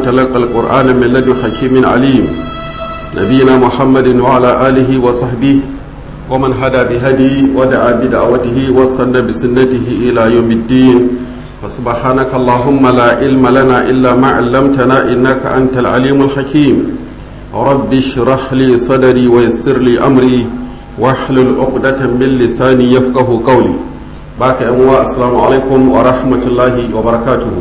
تلقى القرآن من لدن حكيم عليم نبينا محمد وعلى آله وصحبه ومن هدى بهدي ودعا بدعوته واستنى بسنته إلى يوم الدين فسبحانك اللهم لا علم لنا إلا ما علمتنا إنك أنت العليم الحكيم رب اشرح لي صدري ويسر لي أمري واحلل عقدة من لساني يفقه قولي باك أموا السلام عليكم ورحمة الله وبركاته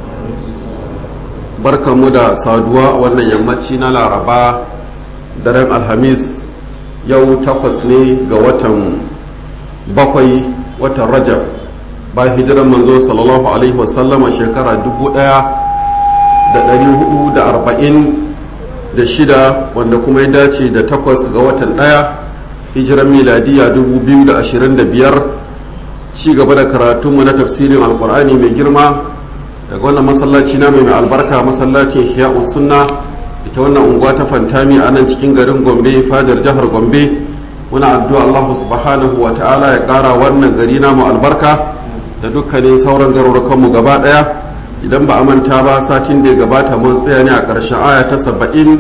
بركة مدى سادوا وانا يمتشينا لعربا daren alhamis yau takwas ne ga watan bakwai watan rajab ba hijiran manzo sallallahu alaihi wasallama shekara dubu daya da dari hudu da arba'in da shida wanda kuma ya dace da takwas ga watan daya hijiran miladiya dubu biyu da ashirin da biyar ci gaba da karatunmu na tafsirin alkur'ani mai girma daga wannan masallaci na mai albarka masallacin hiya'u sunna ita wannan unguwa ta fantami a nan cikin garin gombe fadar jihar gombe muna addu'a allahu subhanahu wa ta'ala ya ƙara wannan gari namu albarka da dukkanin sauran garurukanmu gaba ɗaya idan ba a manta ba satin da ya gabata mun tsaya ne a ƙarshen aya ta saba'in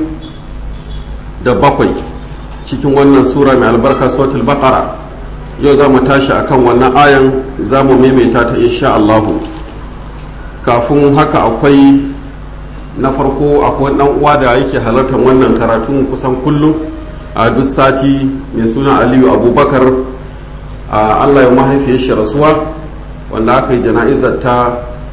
da bakwai cikin wannan sura mai albarka suratul baqara yau za mu tashi akan wannan ayan za mu maimaita ta insha allahu kafin haka akwai na farko akwai dan uwa da yake halartar wannan karatun kusan kullum a duk sati mai suna aliyu abubakar a allah ya mahaifiyar shi rasuwa wanda aka yi jana'izar ta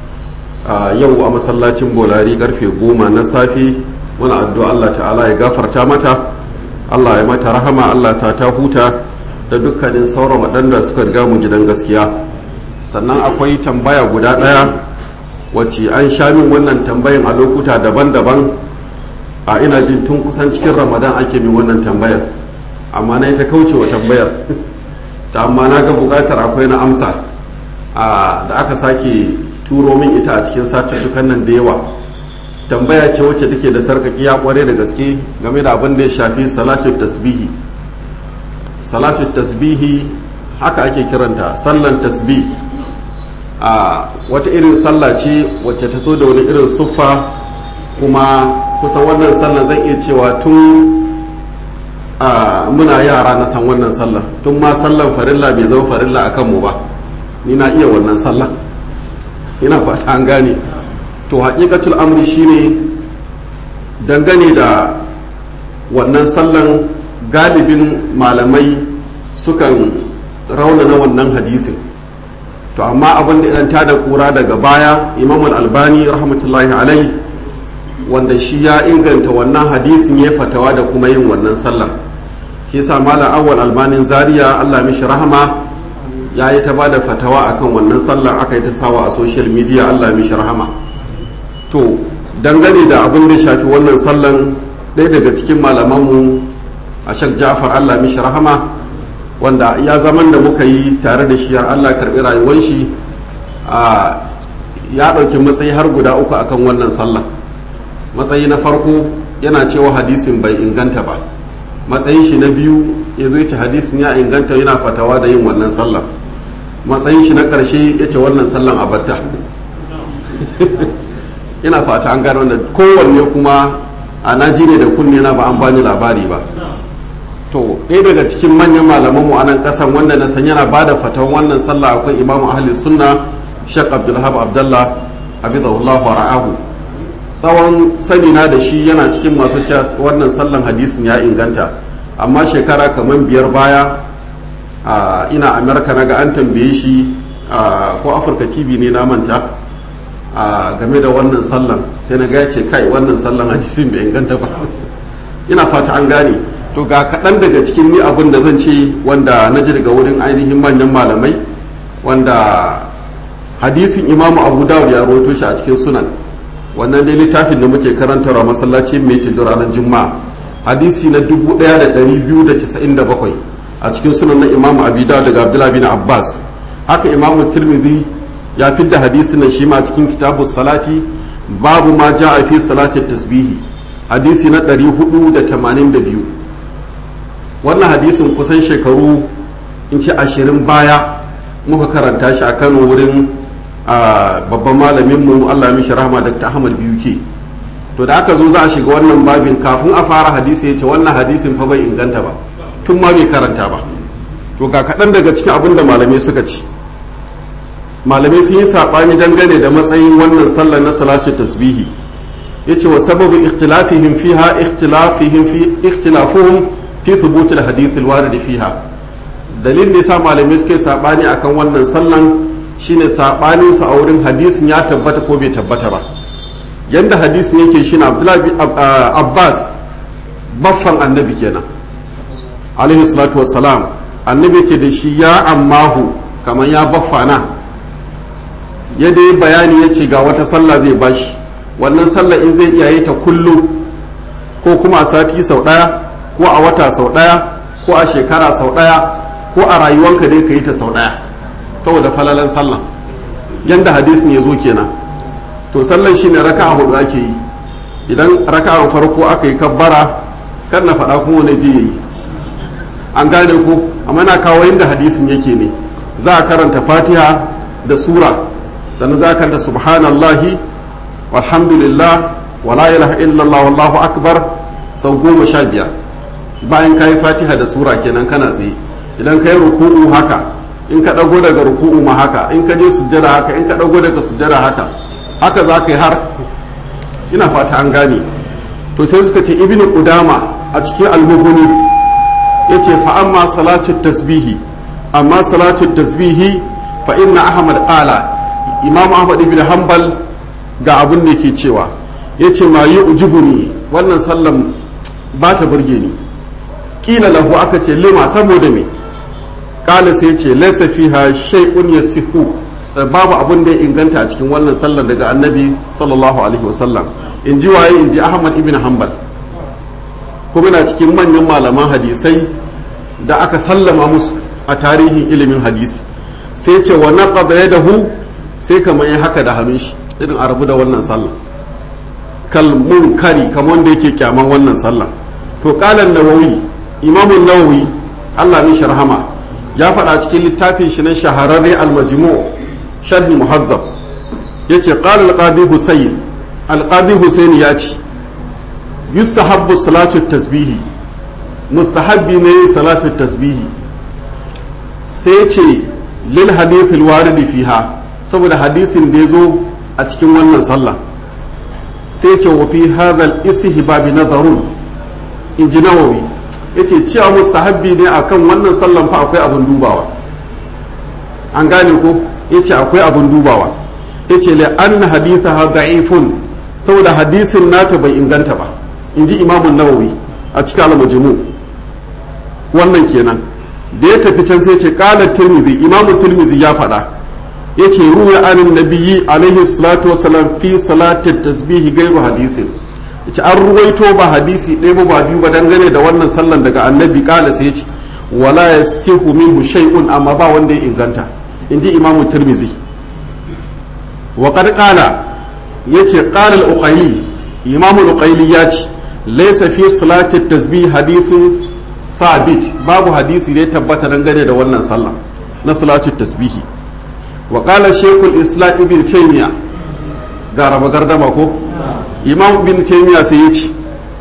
yau a masallacin bolari karfe goma na safe muna addu'a allah ta'ala ya gafarta mata allah ya mata rahama allah sa ta huta da dukkanin sauran waɗanda suka riga mu gidan gaskiya sannan akwai tambaya guda ɗaya wacce an sha min wannan tambayan a lokuta daban-daban a ina jin tun kusan cikin ramadan ake min wannan tambayar amma na ta kauce wa tambayar ta amma na ga bukatar akwai na amsa da aka sake turo min ita a cikin satuttukan nan da yawa tambaya ce wacce take da sarkakiya kware da gaske game da abin da ya shafi salatu tasbihi salatu tasbihi haka ake kiranta sallan tasbih a wata irin sallah ce wacce ta so da wani irin suffa kuma kusan wannan sallah zan iya cewa tun a muna yara na san wannan sallah tun ma sallan farilla bai zama farilla a kanmu ba ni na iya wannan sallah ina fata an gane to haƙiƙatul amri shine dangane da wannan sallan galibin malamai sukan raunana wannan hadisin to amma abin da idan ta da kura daga baya imam albani rahmatullahi alai wanda shi ya inganta wannan hadisin ya fatawa da kuma yin wannan sallar shi sa malam awwal albanin zaria allah mishi rahama ya yi ta ba da fatawa akan wannan sallar aka yi ta sawa a social media allah mishi rahama to dangane da abin da shafi wannan sallan ɗaya daga cikin malamanmu a shak ja'far allah mishi rahama wanda ya zaman da muka yi tare da shi har Allah karbi rayuwar shi a ya ɗauki matsayi har guda uku akan wannan sallah matsayi na farko yana cewa hadisin bai inganta ba matsayin shi na biyu ya zo ce hadisin ya inganta yana fatawa da yin wannan sallah matsayin shi na ƙarshe ya ce wannan sallan a batta ina fata an gano wannan kowanne kuma a naji da kunne na ba an bani labari ba to ɗaya daga cikin manyan malaman mu a nan ƙasan wanda na san yana bada fatawan wannan sallah akwai imamu ahli sunna shek abdulhab abdullah abidahullah wa ra'ahu tsawon sani na da shi yana cikin masu cewa wannan sallan hadisin ya inganta amma shekara kamar biyar baya ina amerika na ga an tambaye shi ko afirka tv ne na manta game da wannan sallan sai na ga ya ce kai wannan sallan hadisin bai inganta ba ina fata an gane to ga kaɗan daga cikin ni abin da zan ce wanda na ji daga wurin ainihin manyan malamai wanda hadisin imamu abu dawud ya rawaito shi a cikin sunan wannan dai littafin da muke karantarwa masallaci mai tudu ranar juma'a hadisi na 1297 a cikin sunan na imamu abu dawud daga abdullahi bin abbas haka imamu tirmidhi ya fidda hadisin nan shi ma cikin kitabu salati babu ma ja'a fi salati tasbihi hadisi na 482 wannan hadisin kusan shekaru in ce ashirin baya muka karanta shi a kano wurin babban malaminmu allah mishi rahama dr ahmad biyu ke to da aka zo za a shiga wannan babin kafin a fara hadisi ya ce wannan hadisin fa bai inganta ba tun ma bai karanta ba to ga kaɗan daga cikin abin da malamai suka ci malamai sun yi saɓani dangane da matsayin wannan sallar na salatu tasbihi ya ce wa sababu ikhtilafihim fiha ikhtilafihim fi ikhtilafuhum fi thubutul hadith alwarid fiha dalilin da yasa malamai suke saɓani akan wannan sallan shine saɓanin su a wurin hadisin ya tabbata ko bai tabbata ba yanda hadisin yake shine Abdullahi Abbas baffan annabi kenan alaihi salatu wassalam annabi ce da shi ya ammahu kamar ya baffana ya dai bayani ya ce ga wata sallah zai bashi wannan sallah in zai iya yi ta kullum ko kuma a sati sau ɗaya ko a wata sau ɗaya ko a shekara sau ɗaya ko a rayuwanka dai ka yi ta sau ɗaya saboda falalan sallah yanda hadisin ya zo kenan to sallan shine raka'a hudu ake yi idan raka'ar farko aka yi kabbara kan na faɗa kuma wani je yi an gane ko amma na kawo yadda hadisin yake ne za a karanta fatiha da sura sannan za a karanta subhanallahi walhamdulillah wala ilaha illallah wallahu akbar sau goma sha biyar bayan ka yi fatiha da sura kenan kana tsaye idan ka yi ruku'u haka in ka ɗago daga ruku'u ma haka in ka je sujjada haka in ka ɗago daga sujjada haka haka za ka yi har ina fata an gane to sai suka ce ibnu qudama a cikin almughni yace fa amma salatu tasbihi amma salatu tasbihi fa inna ahmad qala imam ahmad ibn hanbal ga abin da yake cewa yace ma yu'jibuni wannan sallan ba ta burge ni kila lahu aka ce lima saboda me kala sai yace laysa fiha shay'un yasihu babu abin da ya inganta a cikin wannan sallar daga annabi sallallahu alaihi wasallam in ji waye in ji ahmad ibn hanbal kuma na cikin manyan malaman hadisai da aka sallama musu a tarihin ilimin hadisi sai ce wa naqada yadahu sai kamar ya haka da hannun shi irin a rabu da wannan sallah kal munkari kamar wanda yake kyaman wannan sallah to qala nawawi imamun nawawi Allah mishi rahama ya faɗa cikin littafin shi na shahararre al-majmu' sharh muhazzab yace qala al-qadi husayn al-qadi husayn ya ce yustahabbu salatu tasbihi mustahabbi ne salatu tasbihi sai ce lil hadith al-warid fiha saboda hadisin da yazo a cikin wannan sallah sai ce wa fi hadha al-istihbab nazarun inji nawawi yace cewa mustahabbi ne akan wannan sallan fa akwai abun dubawa an gane ko yace akwai abun dubawa yace la anna hadithaha da'ifun saboda hadisin nata bai inganta ba inji imamun nawawi a cikin al-majmu wannan kenan da ya tafi can sai ce qala tirmidhi imamu tirmidhi ya faɗa yace ruwa anin nabiyyi alaihi salatu wasalam fi salati tasbihi gairu hadisin yace an ruwaito ba hadisi ɗaya ba ba biyu ba dangane da wannan sallan daga annabi kala sai yace wala yasihu minhu shay'un amma ba wanda ya inganta inji imamu tirmidhi wa qad qala yace qala al-uqayli imamu al-uqayli yace laysa fi salati tasbih hadithun sabit babu hadisi da ya tabbata dangane da wannan sallah na salatu tasbihi wa qala shaykhul islam ibn taymiya ga raba gardama ko imam ibn taymiya sai ya ce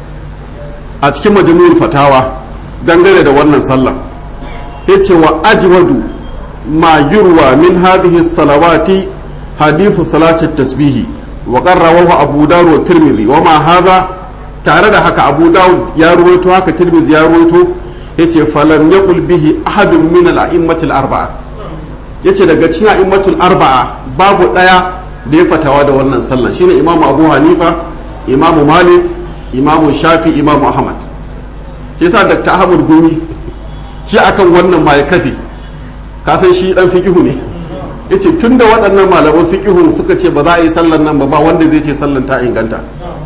a cikin majmu'ul fatawa dangane da wannan sallah yace wa ajwadu ma yurwa min hadhihi salawati hadithu salati tasbihi wa qarrawahu abu dawud wa tirmidhi wa ma hadha tare da haka abu dawud ya ruwaito haka tirmidhi ya ruwaito yace falam yaqul bihi ahadun min al-a'immatil arba'a yace daga cikin a'immatul arba'a babu daya da ya fatawa da wannan sallah shine imamu abu hanifa imamu malik imamu shafi imamu ahmad shi yasa dr ahmad gumi shi akan wannan ma ya kafe ka san shi dan fiqihu ne yace tunda waɗannan malaman fiqihun suka ce ba za a yi sallan nan ba ba wanda zai ce sallan ta inganta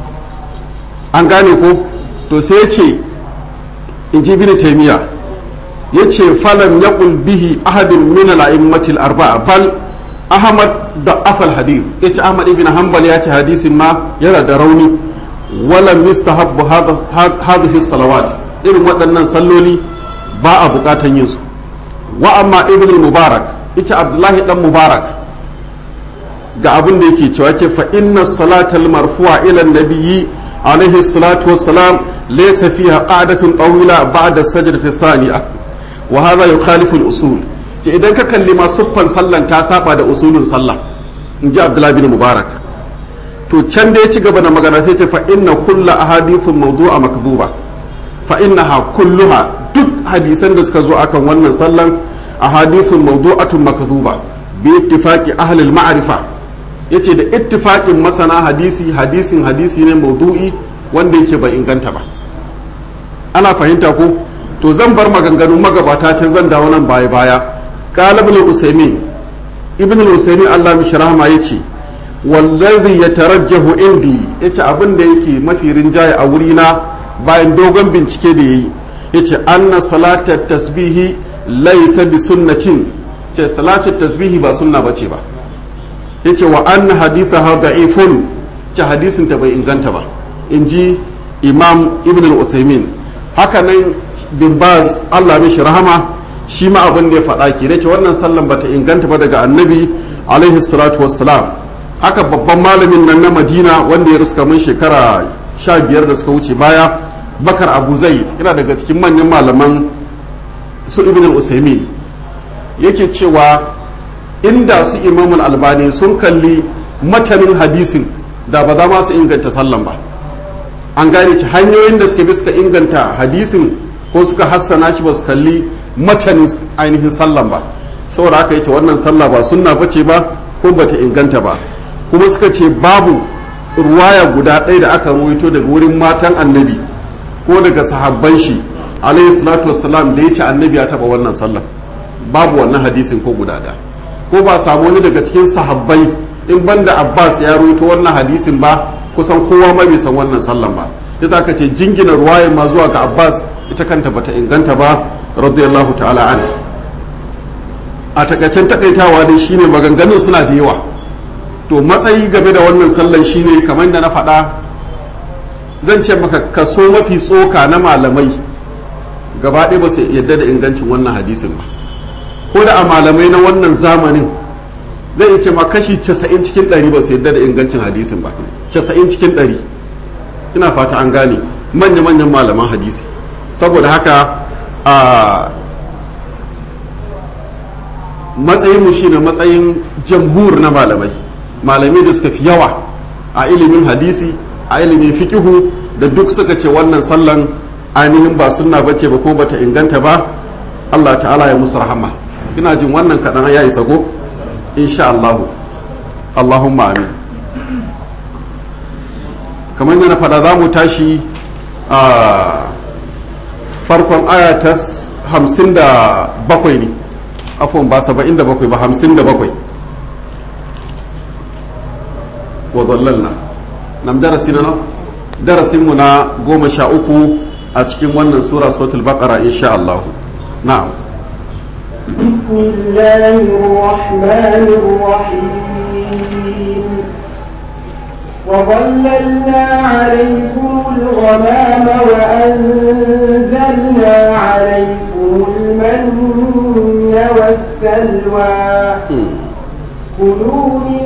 an gane ko to sai ya ce in ji bin taimiya ya ce falam ya bihi ahadin min al'immatil arba'a bal ahmad da afal hadith ya ce ahmad ibn hanbal ya ce hadisin ma yana da rauni walam yustahabbu hadhihi salawat irin waɗannan salloli ba a buƙatan yin su wa amma ibn mubarak ita abdullahi dan mubarak ga abin da yake cewa ce fa inna salatal marfu'a ila nabiyyi عليه الصلاة والسلام ليس فيها قعدة طويلة بعد السجدة الثانية وهذا يخالف الأصول idan ka kalli ma siffan sallan ta saba da usulun sallah in ji abdullahi bin mubarak to can da ya ci gaba da magana sai ce fa inna kulla ahadithun mawdu'a makdhuba fa innaha kulluha duk hadisan da suka zo akan wannan sallan ahadithun mawdu'atun makdhuba bi ittifaqi ahli al-ma'rifa yace da ittifaqin masana hadisi hadisin hadisi ne mawdu'i wanda yake bai inganta ba ana fahimta ko to zan bar maganganun magabata can zan dawo nan baya baya qala ibn usaymin ibn usaymin Allah mishi rahama yace wallazi yatarajjahu indi yace abin da yake mafi rinjaye a wurina bayan dogon bincike da yayi yace anna salatat tasbihi laysa bi sunnatin ce salatat tasbihi ba sunna bace ba yace wa anna hadithaha da'ifun ce hadisin ta bai inganta ba inji imam ibn al-usaymin haka nan bin baz Allah mishi rahama shi ma abin da ya faɗa ke ce wannan sallan bata inganta ba daga annabi alaihi salatu wassalam haka babban malamin nan na madina wanda ya ruska mun shekara sha biyar da suka wuce baya bakar abu zaid yana daga cikin manyan malaman su ibn al-usaimin yake cewa inda su imamul albani sun kalli matanin hadisin da ba za ma su inganta sallan ba an gane ci hanyoyin da suka bi suka inganta hadisin ko suka hassana shi ba su kalli matanin ainihin sallan ba saboda haka yace wannan sallah ba sunna bace ba ko bata inganta ba kuma suka ce babu ruwaya guda ɗaya da aka ruwaito daga wurin matan annabi ko daga sahabban shi alayhi salatu wassalam da ya ce annabi ya taba wannan sallah babu wannan hadisin ko guda ɗaya ko ba samu wani daga cikin sahabbai in banda abbas ya ruwaito wannan hadisin ba kusan kowa ma bai san wannan sallan ba yasa aka ce jingina ruwayan ma zuwa ga abbas ita kanta bata inganta ba radiyallahu ta'ala an a takaicen takaitawa dai shine maganganun suna da yawa to matsayi game da wannan sallan shine kamar da na faɗa zan ce maka kaso mafi tsoka na malamai gaba ɗaya ba su yadda da ingancin wannan hadisin ba ko da a malamai na wannan zamanin zai iya ce ma kashi 90 cikin 100 ba su yadda da ingancin hadisin ba 90 cikin 100 ina fata an gane manya-manyan malaman hadisi saboda haka a matsayinmu shine matsayin jamhur na malamai malamai da suka fi yawa a ilimin hadisi a ilimin fikihu da duk suka ce wannan sallan ainihin ba sunna bace ba ko bata inganta ba Allah ta'ala ya musu rahama ina jin wannan kaɗan ya isa go insha Allah Allahumma amin kamar yana fada za mu tashi a farkon aya ta hamsin da bakwai ne afon ba saba'in da bakwai ba hamsin da bakwai wa zallalna nam darasi na darasinmu na goma sha uku a cikin wannan sura suratul baqara insha Allah na'am بسم الله الرحمن الرحيم وظللنا عليكم الغمام وأنزلنا عليكم المن والسلوى كلوا من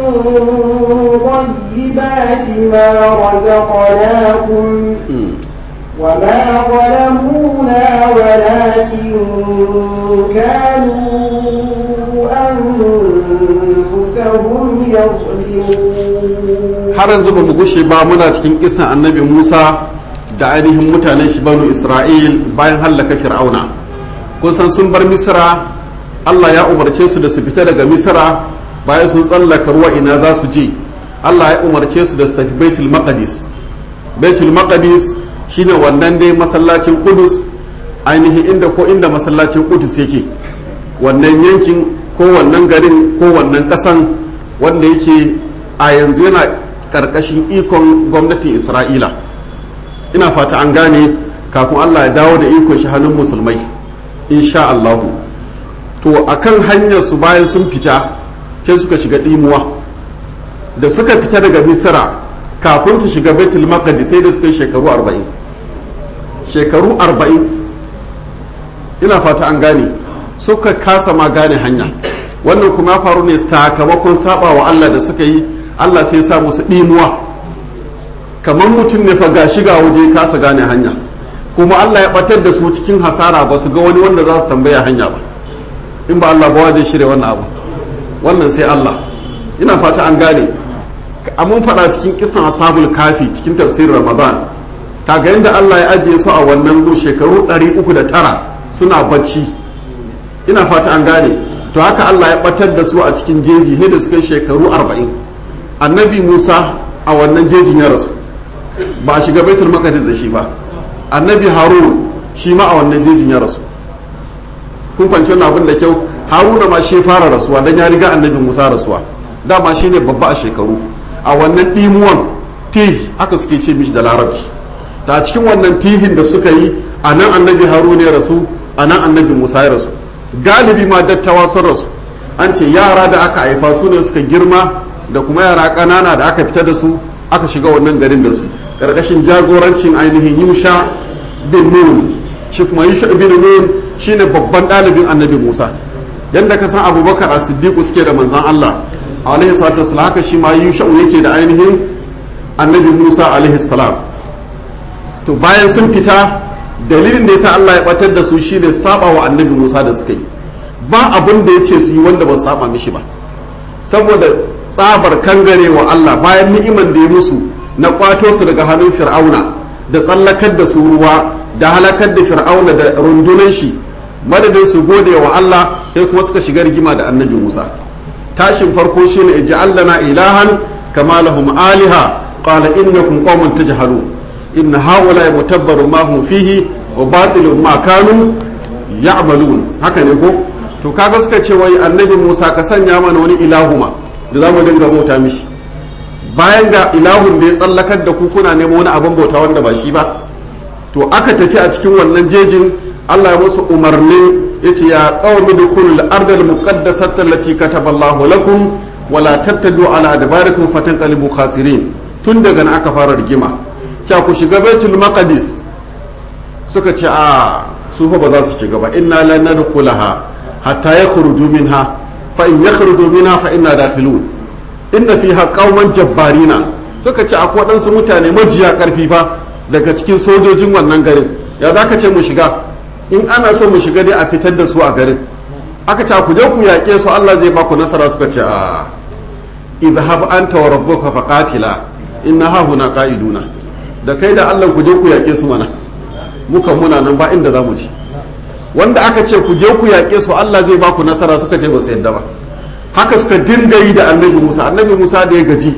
طيبات ما رزقناكم وما ظلمونا ولكن كانوا أنفسهم يظلمون har yanzu ba mu gushe ba muna cikin kisan annabi Musa da ainihin mutanen shi banu Isra'il bayan hallaka Fir'auna kun san sun bar Misra Allah ya umarce su da su fita daga Misra bayan sun tsallaka ruwa ina za su je Allah ya umarce su da su tafi Baitul Maqdis Baitul Maqdis shine wannan dai masallacin Qudus ainihin inda ko inda masallacin Qudus yake wannan yankin ko wannan garin ko wannan kasan wanda yake a yanzu yana karkashin ikon gwamnatin Isra'ila ina fata an gane kafin Allah ya dawo da ikon shi hannun musulmai insha Allahu to akan hanyar su bayan sun fita sai suka shiga ɗimuwa da suka fita daga misira kafin su shiga baitul maqdis sai da suka yi shekaru arba'in shekaru arba'in ina fata an gane suka kasa ma gane hanya wannan kuma ya faru ne sakamakon saba wa Allah da suka yi Allah sai sa musu ɗimuwa kamar mutum ne fa ga shiga waje kasa gane hanya kuma Allah ya batar da su cikin hasara ba su ga wani wanda za su tambaya hanya ba in ba Allah ba zai shirya wannan abu wannan sai Allah ina fata an gane mun faɗa cikin kisan ashabul kafi cikin tafsirin ramadan kaga yadda Allah ya ajiye su a wannan gu shekaru 309 suna bacci ina fata an gane to haka Allah ya batar da su a cikin jeji sai da suka shekaru 40 annabi Musa a wannan jejin ya rasu ba a shiga baitul maqdis da shi ba annabi Harun shi ma a wannan jejin ya rasu kun kwanci wannan abin da kyau Haruna ma shi fara rasuwa dan ya riga annabi Musa rasuwa dama shine babba a shekaru a wannan dimuwan tih haka suke ce mishi da larabci ta cikin wannan tihin da suka yi a nan annabi haruna ya rasu a nan annabi musa ya rasu galibi ma dattawa sun rasu an ce yara da aka haifa su ne suka girma da kuma yara ƙanana da aka fita da su aka shiga wannan garin da su ƙarƙashin jagorancin ainihin yusha bin nun shi kuma yusha bin nun shine babban ɗalibin annabi musa yadda ka san abubakar a siddiqu suke da manzan allah alaihi salatu wasallam haka shi ma yusha yake da ainihin annabi musa alaihi salam to bayan sun fita dalilin da yasa Allah ya batar da su shine saba wa annabi Musa da suka yi ba abin da ya ce su yi wanda ba saba mishi ba saboda tsabar kangare wa Allah bayan ni'iman da ya musu na kwato su daga hannun fir'auna da tsallakar da su ruwa da halakar da fir'auna da rundunan shi madadin su gode wa Allah sai kuma suka shiga rigima da annabi Musa tashin farko shine ij'alna ilahan kama lahum aliha qala innakum qaumun tajhalun inna haula mutabbaru ma hum fihi wa batilun ma kanu ya'malun haka ne ko to kaga suka ce wai annabi Musa ka sanya mana wani ilahuma da zamu dinga bauta mishi bayan ga ilahun da ya tsallakar da ku kuna nemo wani abin bauta wanda ba shi ba to aka tafi a cikin wannan jejin Allah ya musu umarni yace ya qaumi dukhulul ardal muqaddasata allati kataballahu lakum wala tattadu ala adbarikum fatanqalibu khasirin tun daga nan aka fara rigima ta ku shiga baitul maqdis suka ce a su fa ba za su shiga ba inna lan nadkhulaha hatta yakhruju minha fa in yakhruju minha fa inna dakhilun inna fiha qauman jabbarina suka ce akwai waɗansu mutane majiya karfi fa daga cikin sojojin wannan garin ya za ka ce mu shiga in ana so mu shiga dai a fitar da su a garin aka ce ku je ku yaƙe su Allah zai ba ku nasara suka ce a idhab anta wa rabbuka faqatila inna ha huna qa'iduna da kai da Allah ku je ku yaƙe su mana muka muna nan ba inda za mu ci wanda aka ce ku je ku yaƙe su Allah zai ba ku nasara suka ce ba su yadda ba haka suka dinga yi da annabi Musa annabi Musa da ya gaji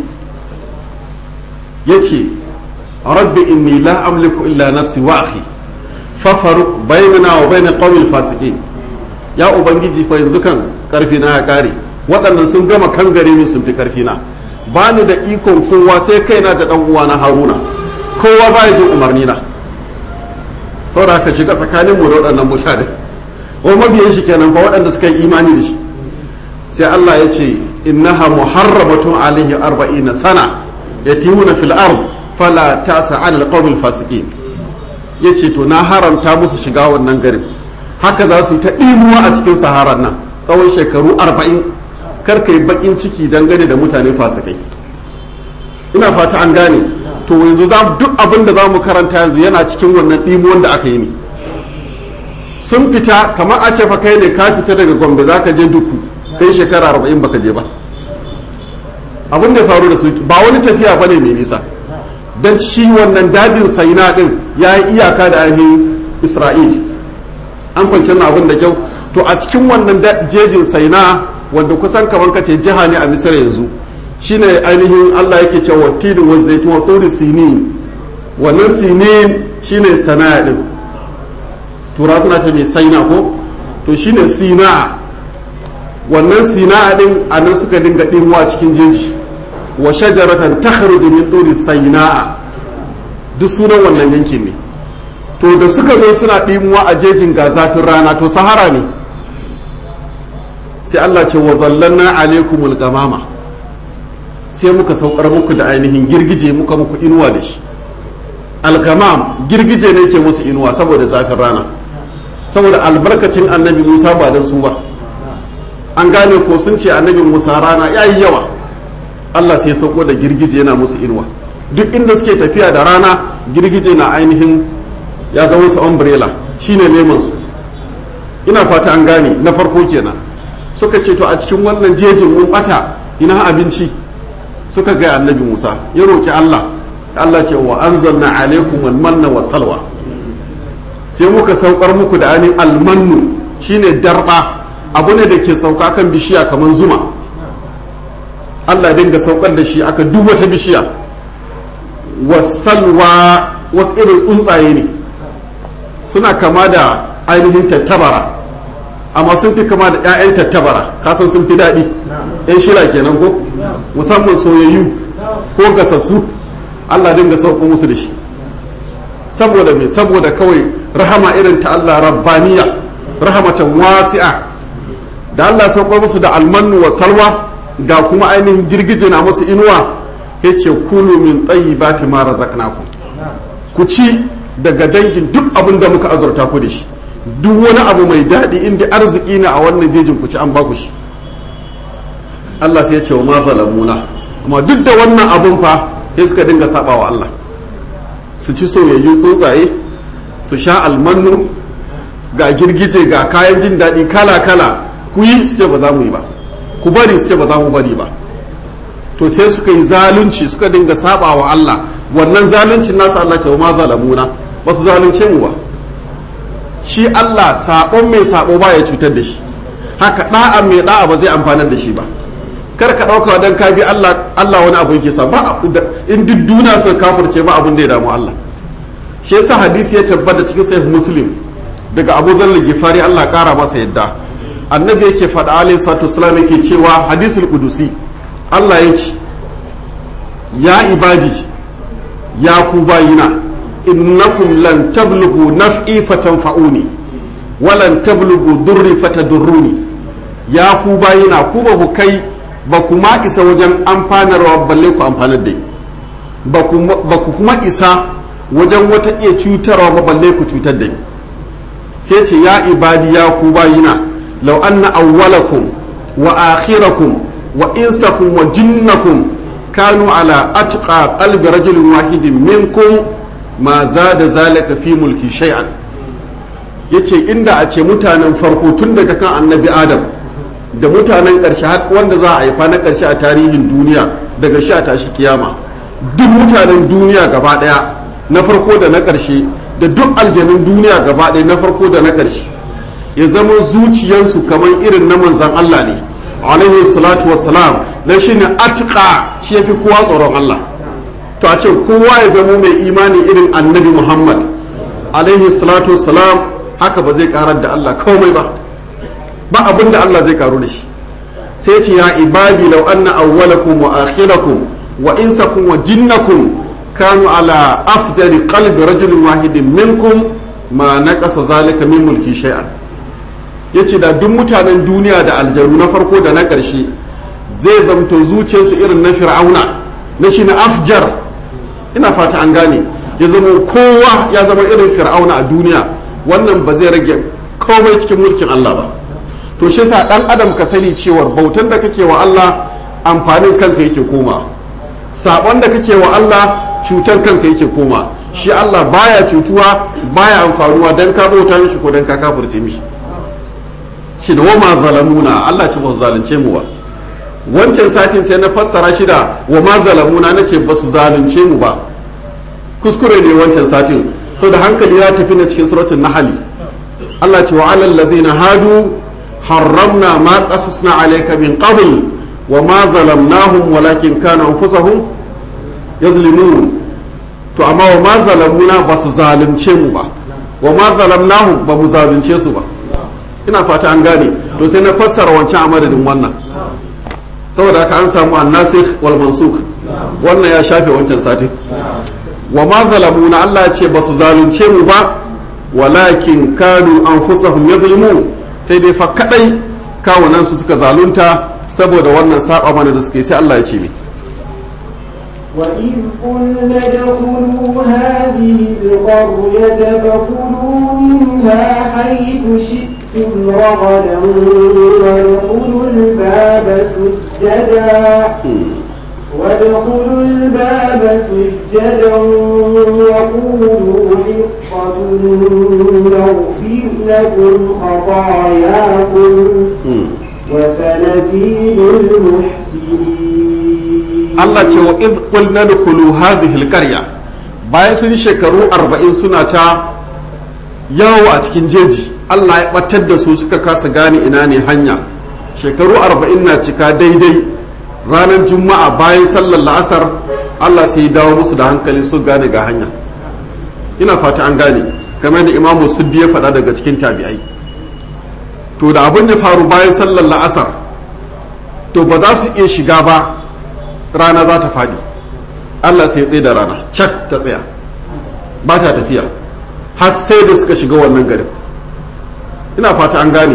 ya ce rabbi inni la amliku illa nafsi wa akhi fafaruk bainana wa bain qawmil fasiqin ya ubangiji fa yanzu kan karfi na ya kare waɗannan sun gama kan gare ni sun fi karfi na ba ni da ikon kowa sai kaina da dan uwana haruna kowa ba ya jin umarni na saboda haka shiga tsakanin mu da waɗannan mutane ko mabiyan shi kenan fa waɗanda suka yi imani da shi sai Allah ya ce innaha muharramatun alaihi arba'ina sana yatimuna fil ard fala tasa ala alqawmil fasiqin yace to na haramta musu shiga wannan garin haka za su yi ta ɗimuwa a cikin saharar nan tsawon shekaru arba'in kar ka yi baƙin ciki dangane da mutane fasikai ina fata an gane to yanzu za duk abin da za mu karanta yanzu yana cikin wannan ɗimuwan da aka yi ne sun fita kamar a ce fa kai ne ka fita daga gombe za ka je duku kai shekara arba'in baka je ba abin da ya faru da su ba wani tafiya bane mai nisa don shi wannan dajin saina din ya yi iyaka da ainihin isra'il an kwanci na abin da kyau to a cikin wannan jejin saina wanda kusan kamar kace jiha ne a misira yanzu shine ainihin allah yake cewa tidin wa zaitun wa turi sinin wannan sinin shine sana'a din tura suna ce mai saina ko to shine sina wannan sina din a nan suka dinga ɗinwa cikin jeji wa shajaratan takhruju min turi sayna'a duk sunan wannan yankin ne to da suka zo suna ɗimuwa a jejin ga zafin rana to sahara ne sai Allah ce wa zallanna alaikumul gamama sai muka saukar muku da ainihin girgije muka muku inuwa da shi algamam girgije ne ke musu inuwa saboda zafin rana saboda albarkacin annabi Musa ba dan su ba an gane ko sun ce annabi Musa rana yayi yawa Allah sai sauko da girgije yana musu inuwa duk inda suke tafiya da rana girgije na ainihin ya zama su umbrella shine neman su ina fata an gane na farko kenan suka ce to a cikin wannan jejin mun bata ina abinci suka ga annabi Musa ya roki Allah Allah ce wa anzalna alaikum almanna wa salwa sai muka saukar muku da ainihin almannu shine darba abu ne da ke sauka kan bishiya kamar zuma Allah dinga saukar da shi aka duk wata bishiya wasalwa wasu irin tsuntsaye ne suna kama da ainihin tattabara amma sun fi kama da 'ya'yan tattabara kasan sun fi daɗi 'yan shila kenan ko musamman soyayyu ko gasassu Allah dinga sauko musu da shi saboda me saboda kawai rahama irin ta Allah rabbaniya rahamatan wasi'a da Allah sauko musu da almannu wa salwa ga kuma ainihin girgije na musu inuwa yace kulu min tayyibati ma razaqnakum ku ci daga dangin duk abin da muka azurta ku da shi duk wani abu mai daɗi inda arziki na a wannan jejin ku ci an baku shi Allah sai ya ce wa ma zalamuna amma duk da wannan abun fa sai suka dinga saba wa Allah su ci soyayyun tsuntsaye su sha almannu ga girgije ga kayan jin daɗi kala kala ku yi su ce ba za mu yi ba ku bari su ce ba za mu bari ba to sai suka yi zalunci suka dinga saba wa Allah wannan zaluncin nasa Allah ce wa ma zalamuna ba su zalunce mu ba shi Allah sabon mai sabo ba ya cutar da shi haka da'a mai da'a ba zai amfanar da shi ba kar ka dauka dan ka bi Allah Allah wani abu yake sa ba in duk duniya sun kafirce ba abin da ya damu Allah shi yasa hadisi ya tabbata cikin sahih muslim daga Abu Dharr Gifari Allah kara masa yadda annabi yake faɗa alaihi salatu wasallam yake cewa hadisul qudusi Allah ya ce ya ibadi ya ku bayina innakum lan tablughu naf'i fatanfa'uni wa lan tablughu durri fatadurruni ya ku bayina ku ba ku kai ba ku ma isa wajen amfanarwa balle ku amfanar da ba ku kuma isa wajen wata iya cutarwa ba balle ku cutar da ni sai ce ya ibadi ya ku bayina law anna awwalakum wa akhirakum wa insakum wa jinnakum kanu ala atqa qalbi rajulin wahidin minkum ma zada zalika fi mulki shay'an yace inda a ce mutanen farko tun daga kan annabi adam da mutanen ƙarshe har wanda za a haifa na ƙarshe a tarihin duniya daga sha tashi kiyama duk mutanen duniya gaba ɗaya na farko da na ƙarshe da duk aljanun duniya gaba ɗaya na farko da na ƙarshe ya zama zuciyarsu kamar irin na manzan Allah ne alaihi salatu wassalam dan shi ne atqa shi yafi kowa tsoron Allah to a ce kowa ya zama mai imani irin annabi Muhammad alaihi salatu wassalam haka ba zai karar da Allah komai ba ba abin da Allah zai karu da shi sai ce ya ibadi law anna awwalakum wa akhirakum wa insakum wa jinnakum kanu ala afjari qalbi rajulin wahidin minkum ma naqasa zalika min mulki shay'an yace da duk mutanen duniya da aljanu na farko da na ƙarshe zai zamto zuciyarsu irin na fir'auna na shi na afjar ina fata an gane ya zama kowa ya zama irin fir'auna a duniya wannan ba zai rage komai cikin mulkin Allah ba to shi sa dan adam ka sani cewar bautan da kake wa Allah amfanin kanka yake koma sabon da kake wa Allah cutar kanka yake koma shi Allah baya cutuwa baya amfanuwa dan ka bauta mishi ko dan ka kafirce mishi shi da wama zalamuna Allah ce ba su zalunce mu ba wancan satin sai na fassara shi da wama zalamuna na ce ba su zalunce mu ba kuskure ne wancan satin sau da hankali ya tafi na cikin suratun nahali Allah ce wa alal ladina hadu harramna ma qasasna alayka min qabl wa ma zalamnahum walakin kana anfusahum yadhlimun to amma wa ma zalamuna ba su zalunce mu ba wa ma zalamnahum ba mu zalunce su ba ina fata an gane to sai na fassara wancan a madadin wannan saboda haka an samu annasikh wal mansukh wannan ya shafe wancan sati wa ma zalamuna Allah ce ba su zalunce mu ba walakin kanu anfusahum yadhlimun sai dai fa kadai kawunan su suka zalunta saboda wannan saba mana da suke sai Allah ya ce mi وإذ قلنا ادخلوا هذه القرية فكلوا منها حيث شئتم رغدا وادخلوا الباب سجدا وادخلوا الباب سجدا وقولوا حطة نغفر لكم خطاياكم وسنزيد المحسنين Allah ce wa idh qulna dkhulu hadhihi alqarya bayan sun shekaru 40 suna ta yawo a cikin jeji Allah ya batar da su suka kasa gane ina ne hanya shekaru 40 na cika daidai ranar juma'a bayan sallar la'asar Allah sai ya dawo musu da hankali su gane ga hanya ina fata an gane kamar da imamu suddi ya faɗa daga cikin tabi'ai to da abin ya faru bayan sallar la'asar to ba za su iya shiga ba rana za ta faɗi allah sai tsaye da rana cak ta tsaya ba ta tafiya har sai da suka shiga wannan garin ina fata an gane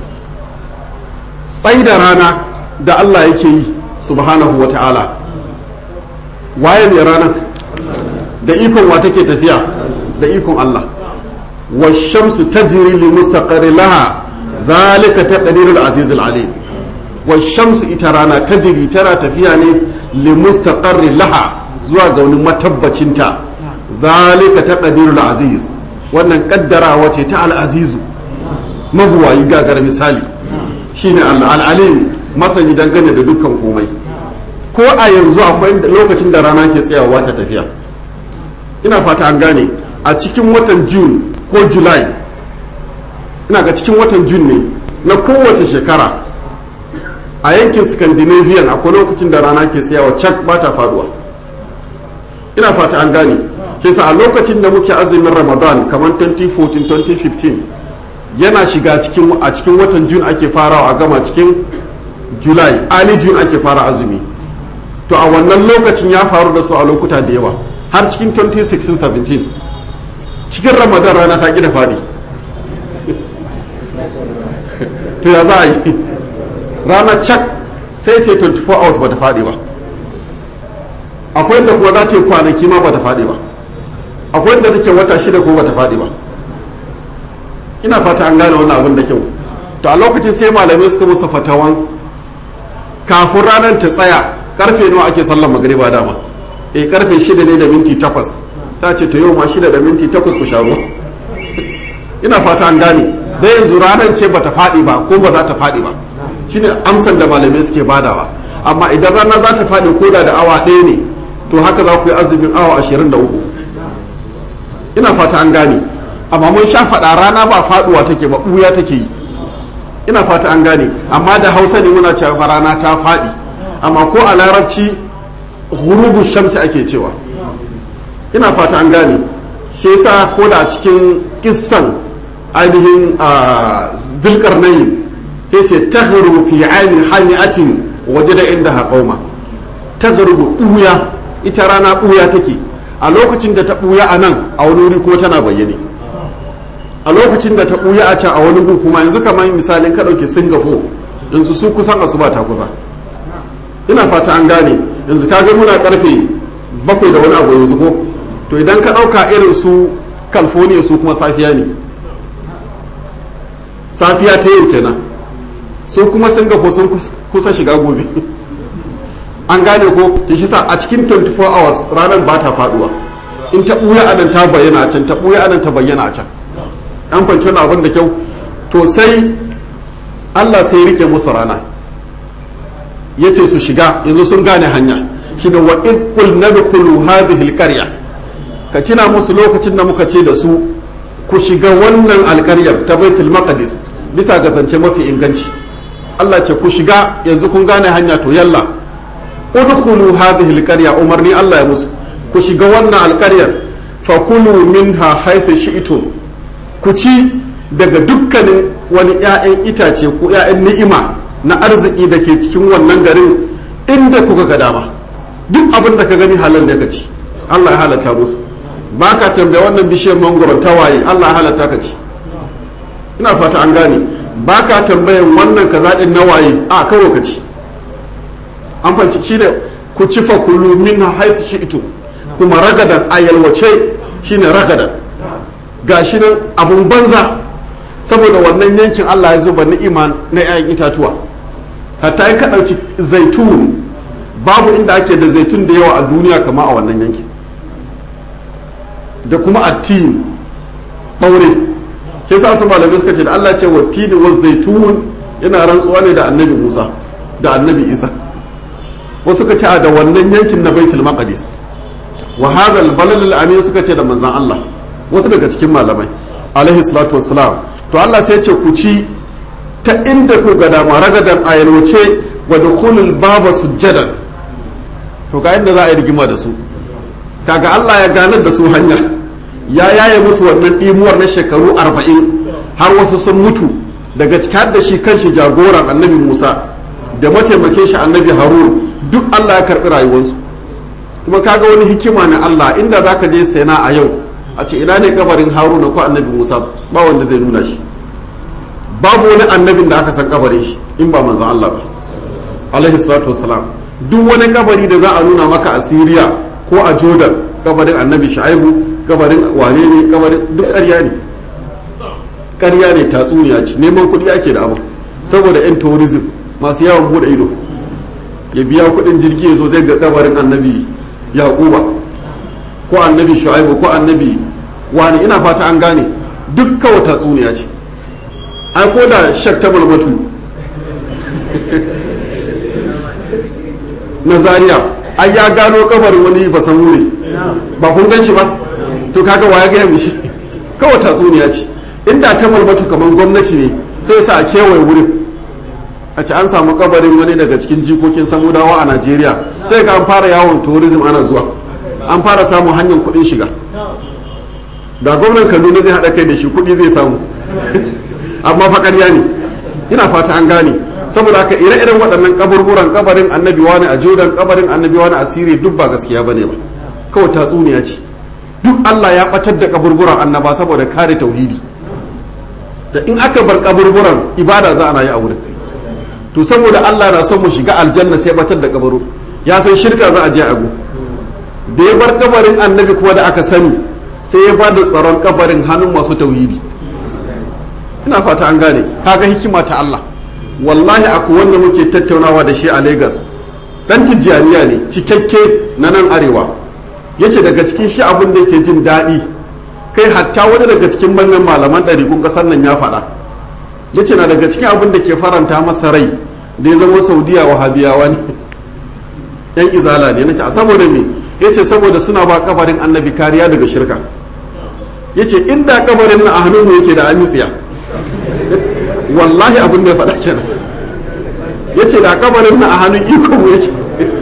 tsai da rana da allah yake yi subhanahu wa ta'ala waye mai rana da ikon wa take tafiya da ikon allah wa shamsu tajri li mustaqarri laha zalika taqdirul azizul alim wa shamsu ita rana tajri tana tafiya ne li mustaqarri laha zuwa ga wani matabbacinta zalika taqdirul aziz wannan kaddarawa ce ta al-azizu mabuwayi gagar misali shine al-alim masani dangane da dukkan komai ko a yanzu akwai lokacin da rana ke tsayawa ta tafiya ina fata an gane a cikin watan june ko july ina ga cikin watan june ne na kowace shekara a yankin scandinavian akwai lokacin da rana ke tsayawa cak ba ta faduwa ina fata an gane kesa a lokacin da muke azumin ramadan kamar 2014-2015 yana shiga cikin a cikin watan june ake farawa a gama cikin july early june ake fara azumi to a wannan lokacin ya faru da su a lokuta da yawa har cikin 2016-17 cikin ramadan rana ta gida faɗi to ya za a yi rana cak sai ce 24 hours ba ta faɗi ba akwai da kuma za ta yi kwanaki ma ba ta faɗi ba akwai da take wata shida ko ba ta faɗi ba ina fata an gane wannan abin da kyau to a lokacin sai malamai suka musu fatawan kafin ranar ta tsaya karfe nawa ake sallar magariba dama eh karfe shida ne da minti takwas ta ce to yau ma shida da minti takwas ku sha ruwa ina fata an gane da yanzu ranar ce bata faɗi ba ko ba za ta faɗi ba shine amsan da malamai suke badawa amma idan rana za ta faɗi ko da da awa ɗaya ne to haka za ku yi azumin awa ashirin da uku ina fata an gane amma mun sha faɗa rana ba faɗuwa take ba ɓuya take yi ina fata an gane amma da hausa ne muna cewa rana ta faɗi amma ko a larabci hurubu shamsi ake cewa ina fata an gane shi yasa ko da a cikin kissan ainihin zulkar nayin ya ce tahru fi aini hami'atin waje da inda haƙauma tahru ɓuya ita rana ɓuya take a lokacin da ta ɓuya a nan a wani wuri ko tana bayyane a lokacin da ta ɓuya a can a wani gu kuma yanzu kamar misalin ka ɗauke singapore yanzu su kusan asuba ta kusa ina fata an gane yanzu ka ga muna karfe bakwai da wani abu yanzu ko to idan ka ɗauka irin su california su kuma safiya ne safiya ta yau kenan su kuma singapore sun kusa shiga gobe an gane ko ta shi sa a cikin 24 hours ranar ba ta faduwa in ta ɓuya anan ta bayyana a can ta ɓuya anan ta bayyana a can an kwanci wani abin da kyau to sai allah sai rike musu rana ya ce su shiga yanzu sun gane hanya shi da wa idkul nadkhulu hadhihi alqarya ka tuna musu lokacin da muka ce da su ku shiga wannan alƙaryar ta baitul maqdis bisa ga zance mafi inganci Allah ce ku shiga yanzu kun gane hanya to yalla udkhulu hadhihi alqarya umarni Allah ya musu ku shiga wannan alƙaryar fa kulu minha haythu shi'tum ku ci daga dukkanin wani 'ya'yan itace ko 'ya'yan ni'ima na arziki da ke cikin wannan garin inda kuka ga dama duk abin da ka gani halal ne ka ci Allah ya halatta musu ba ka tambaya wannan bishiyar mangoron tawaye Allah ya halatta ka ci ina fata an gane ba ka tambayan wannan ka zaɗin nawaye a kawai ka ci an fanci shi ne ku ci fa kulu min haifu shi ito kuma ragadan a yalwace shine ragadan ga shi nan abun banza saboda wannan yankin Allah ya zuba ni'ima na 'ya'yan itatuwa hatta in ka ɗauki zaitun babu inda ake da zaitun da yawa a duniya kama a wannan yankin da kuma attin ɓaure ke sa su malamai suka ce da Allah ce wa tini wa zaitun yana rantsuwa ne da annabi Musa da annabi Isa wasu suka ce a da wannan yankin na baitul maqdis wa hadha al-balal al-amin suka ce da manzon Allah wasu daga cikin malamai alaihi salatu wassalam to Allah sai ya ce ku ci ta inda ku ga dama ragadan ayalwace wa dukhulul baba sujjadan to ga inda za a yi rigima da su kaga Allah ya ganar da su hanya ya yaye musu wannan ɗimuwar na shekaru arba'in har wasu sun mutu daga cikin da shi kanshi jagoran annabi Musa da mataimakin shi annabi Harun duk Allah ya karɓi rayuwarsu kuma kaga wani hikima na Allah inda zaka je sena a yau a ce ina ne kabarin Haruna ko annabi Musa ba wanda zai nuna shi babu wani annabin da aka san kabarin shi in ba manzon Allah ba alaihi salatu wassalam duk wani kabari da za a nuna maka a Syria ko a Jordan kabarin annabi Shu'aibu kabarin wane ne kabarin duk ƙarya ne ƙarya ne tatsuniya ce neman kuɗi ake da abu saboda yan tourism masu yawon bude ido ya biya kuɗin jirgi ya zo zai ga kabarin annabi yaquba ko annabi shu'aibu ko annabi wani ina fata an gane duk kawai tatsuniya ce ai ko da shak ta malmatu na zaria ai ya gano kabarin wani basan wuri ba kun gan shi ba to kaga waya gaya mishi kawai tatsuniya ce inda ta malmatu kamar gwamnati ne sai sa a kewaye wurin a ci an samu kabarin wani daga cikin jikokin samudawa a najeriya sai ga an fara yawon tourism ana zuwa an fara samun hanyar kuɗin shiga da gwamnan kaduna zai haɗa kai da shi kuɗi zai samu amma fa ƙarya ne ina fata an gane saboda haka ire-iren waɗannan kaburburan kabarin annabi wani a jordan kabarin annabi wani a siriya duk ba gaskiya bane ba kawai tatsuniya ce duk allah ya ɓatar da kaburburan annaba saboda kare tauhidi da in aka bar kaburburan ibada za a yi a wurin to saboda allah na son mu shiga aljanna sai batar da kabaru ya san shirka za a je a da ya bar kabarin annabi kuma da aka sani sai ya ba da tsaron kabarin hannun masu tauhidi ina fata an gane kaga hikima ta Allah wallahi akwai wanda muke tattaunawa da shi a Lagos dan tijjaniya ne cikakke na nan arewa yace daga cikin shi abin da yake jin daɗi kai hatta wani daga cikin manyan malaman ɗariƙun ƙasar nan ya faɗa yace na daga cikin abin da ke faranta masa rai da ya zama saudiya wahabiyawa ne yan izala ne nace a saboda me yace saboda suna ba kabarin annabi kariya daga shirka yace inda kabarin na a hannun mu yake da amitsiya wallahi abin da ya faɗa kenan yace da kabarin na a hannun iko mu yake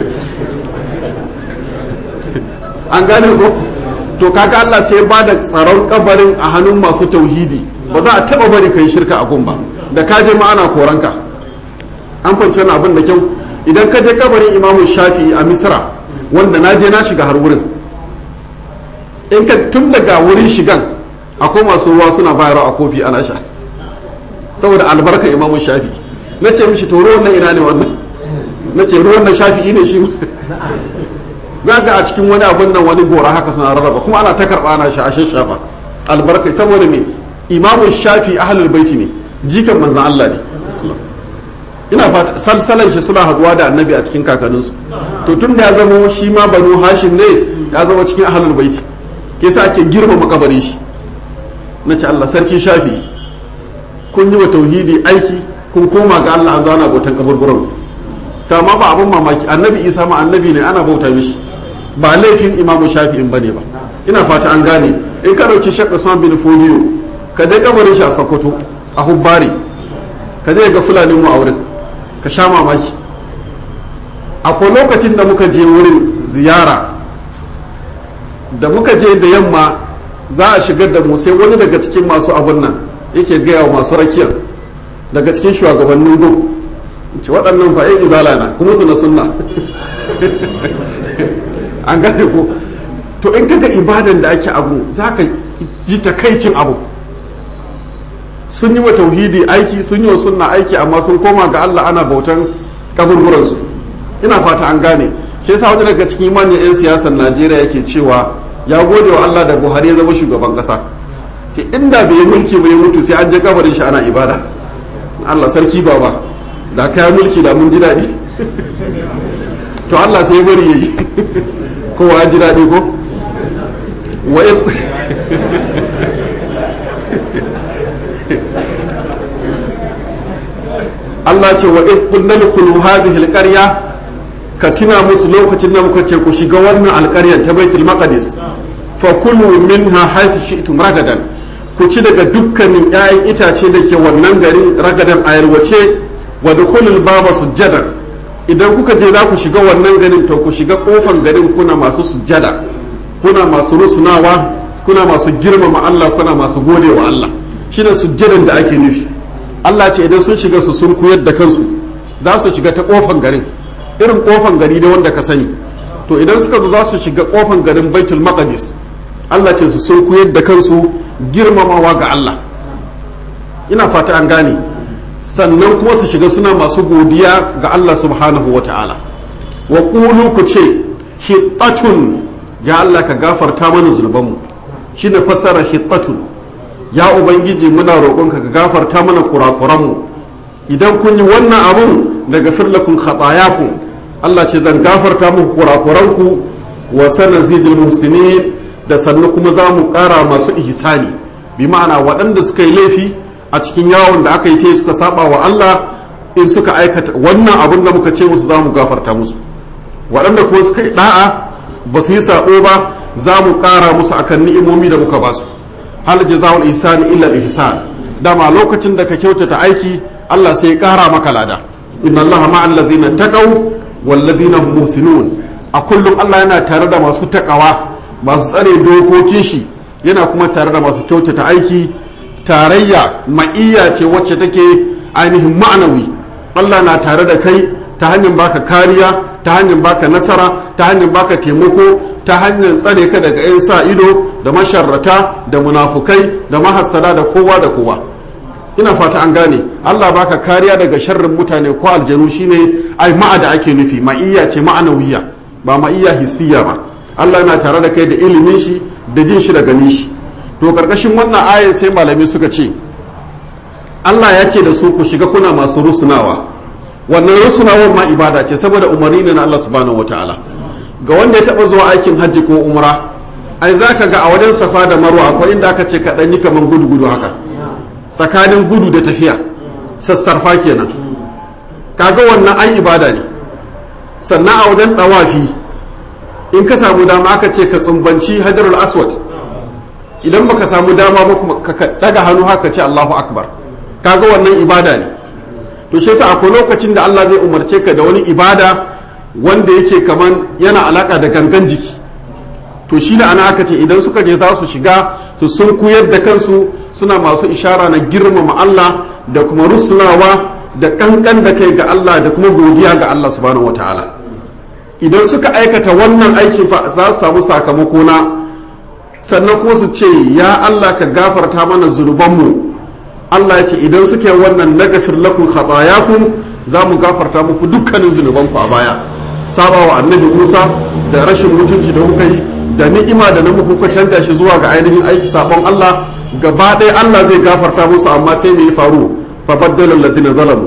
an gane ko to kaga Allah sai ba da tsaron kabarin a hannun masu tauhidi ba za a taba bari kai shirka a gun ba da ka je ma ana koranka an fahimci wani abin da kyau idan ka je kabarin imamu shafi'i a misra wanda na je na shiga har wurin in ka tun daga wurin shigan akwai masu ruwa suna bayarwa a kofi ana sha saboda albarka imamu shafi na ce mishi to ruwan nan ina ne wannan na ce ruwan nan shafi'i ne shi za ga a cikin wani abun nan wani gora haka suna rarraba kuma ana ta karɓa ana sha a shafa albarka saboda me imamu shafi ahlul baiti ne jikan manzan Allah ne ina fata salsalan shi suna haduwa da annabi a cikin kakanninsu to tun da ya zama shi ma banu hashim ne ya zama cikin ahlul baiti ke sa ake girmama kabarin shi na ce Allah sarki shafi kun yi wa tauhidi aiki kun koma ga Allah an zauna bautan kaburburan ta ma ba abin mamaki annabi isa ma annabi ne ana bauta mishi ba laifin imamu shafi'in bane ba ina fata an gane in ka dauki shakka usman bin fodiyo ka je kabarin shi a sokoto a hubbari ka je ga fulani mu a wurin ka sha mamaki akwai lokacin da muka je wurin ziyara da muka je da yamma za a shigar da mu sai wani daga cikin masu abun nan yake gaya wa masu rakiyar daga cikin shugabannin go ce waɗannan fa yan izala na kuma su na sunna an gane ko to in kaga ibadan da ake abu za ka ji takaicin abu sun yi wa tauhidi aiki sun yi wa sunna aiki amma sun koma ga Allah ana bautan kaburburansu ina fata an gane shi yasa wani daga cikin manyan 'yan siyasar Najeriya yake cewa ya gode wa Allah da Buhari ya zama shugaban kasa ce inda bai yi mulki bai mutu sai an je kabarin shi ana ibada Allah sarki baba da kaya mulki da mun ji daɗi to Allah sai bari yayi kowa ya ji daɗi ko wa Allah ce wa in kunna dkhulu hadhihi alqarya ka tuna musu lokacin da muka ce ku shiga wannan alƙaryar ta Baitul Maqdis fa kulu minha haythu shi'tum ragadan ku ci daga dukkanin 'ya'yan itace da ke wannan garin ragadan a yarwace wa dukhulul baba sujjadan idan kuka je za ku shiga wannan garin to ku shiga kofan garin kuna masu sujjada kuna masu rusunawa kuna masu girmama Allah kuna masu gode wa Allah shine sujjadan da ake nufi Allah ce idan sun shiga su sun kuyar da kansu za su shiga ta kofan garin irin kofan gari da wanda ka sani to idan suka zo za su shiga kofan garin Baitul Maqdis Allah ce su sun kuyar da kansu girmamawa ga Allah ina fata an gane sannan kuma su shiga suna masu godiya ga Allah subhanahu wa ta'ala wa ƙulu ku ce hittatun ya Allah ka gafarta mana zunubanmu shi ne fassara hittatun ya ubangiji muna roƙonka ka gafarta mana kurakuranmu idan kun yi wannan abun daga firlakun khatayakun Allah ce zan gafarta muku kurakuranku wa sanazidul muhsinin da sannu kuma za mu ƙara masu ihsani bi ma'ana waɗanda suka yi laifi a cikin yawon da aka yi ta suka saba wa Allah in suka aikata wannan abin da muka ce musu za mu gafarta musu waɗanda kuma suka yi da'a ba su yi sabo ba za mu ƙara musu akan ni'imomi da muka ba su hal jazaa'ul ihsani illa ihsan dama lokacin da ka kyautata aiki Allah sai ya ƙara maka lada inna Allah ma'al ladina taqaw wal ladina hum muhsinun a kullum Allah yana tare da masu takawa masu tsare dokokin shi yana kuma tare da masu kyautata aiki tarayya ma'iyya ce wacce take ainihin ma'anawi Allah na tare da kai ta hanyar baka kariya ta hanyar baka nasara ta hanyar baka taimako ta hanyar tsare ka daga 'yan sa ido da masharrata da munafukai da mahassada da kowa da kowa ina fata an gane Allah baka kariya daga sharrin mutane ko aljanu shine ai ma'a da ake nufi ma'iyya ce ma'anawiya ba ma'iyya hissiya ba Allah na tare da kai da ilimin shi da jin shi da ganin shi to karkashin wannan ayan sai malamai suka ce Allah ya ce da su ku shiga kuna masu rusunawa wannan rusunawar ma ibada ce saboda umarni ne na Allah subhanahu wataala ga wanda ya taba zuwa aikin hajji ko umra ai zaka ga a wajen safa da marwa akwai inda aka ce ka yi kaman gudu gudu haka tsakanin gudu da tafiya sassarfa kenan kaga wannan ai ibada ne sannan a wajen tawafi in ka samu dama aka ce ka tsumbanci hajarul aswad idan baka samu dama ba kuma ka daga hannu haka ce Allahu akbar kaga wannan ibada ne to shi yasa akwai lokacin da Allah zai umarce ka da wani ibada wanda yake kaman yana alaka da gangan jiki to shi da ana aka ce idan suka je za su shiga su sun kuyar da kansu suna masu ishara na girmama Allah da kuma rusunawa da kankan da kai ga Allah da kuma godiya ga Allah subhanahu wataala idan suka aikata wannan aikin fa za su samu sakamako na sannan kuma su ce ya Allah ka gafarta mana zunubanmu Allah ya ce idan suke wannan nagafir lakum khatayakum za mu gafarta muku dukkanin zunubanku a baya saba wa annabi Musa da rashin mutunci da kuka yi da ni'ima da na muku kuka canja shi zuwa ga ainihin aiki sabon Allah gaba ɗaya Allah zai gafarta musu amma sai me ya faru fa baddala alladhina zalamu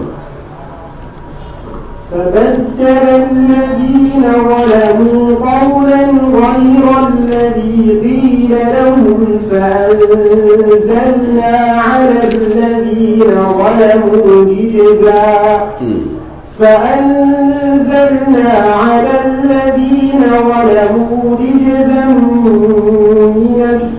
فبدل الذين ظلموا قولا غير الذي قيل لهم فأنزلنا على الذين ظلموا رجزا فأنزلنا على الذين ظلموا رجزا من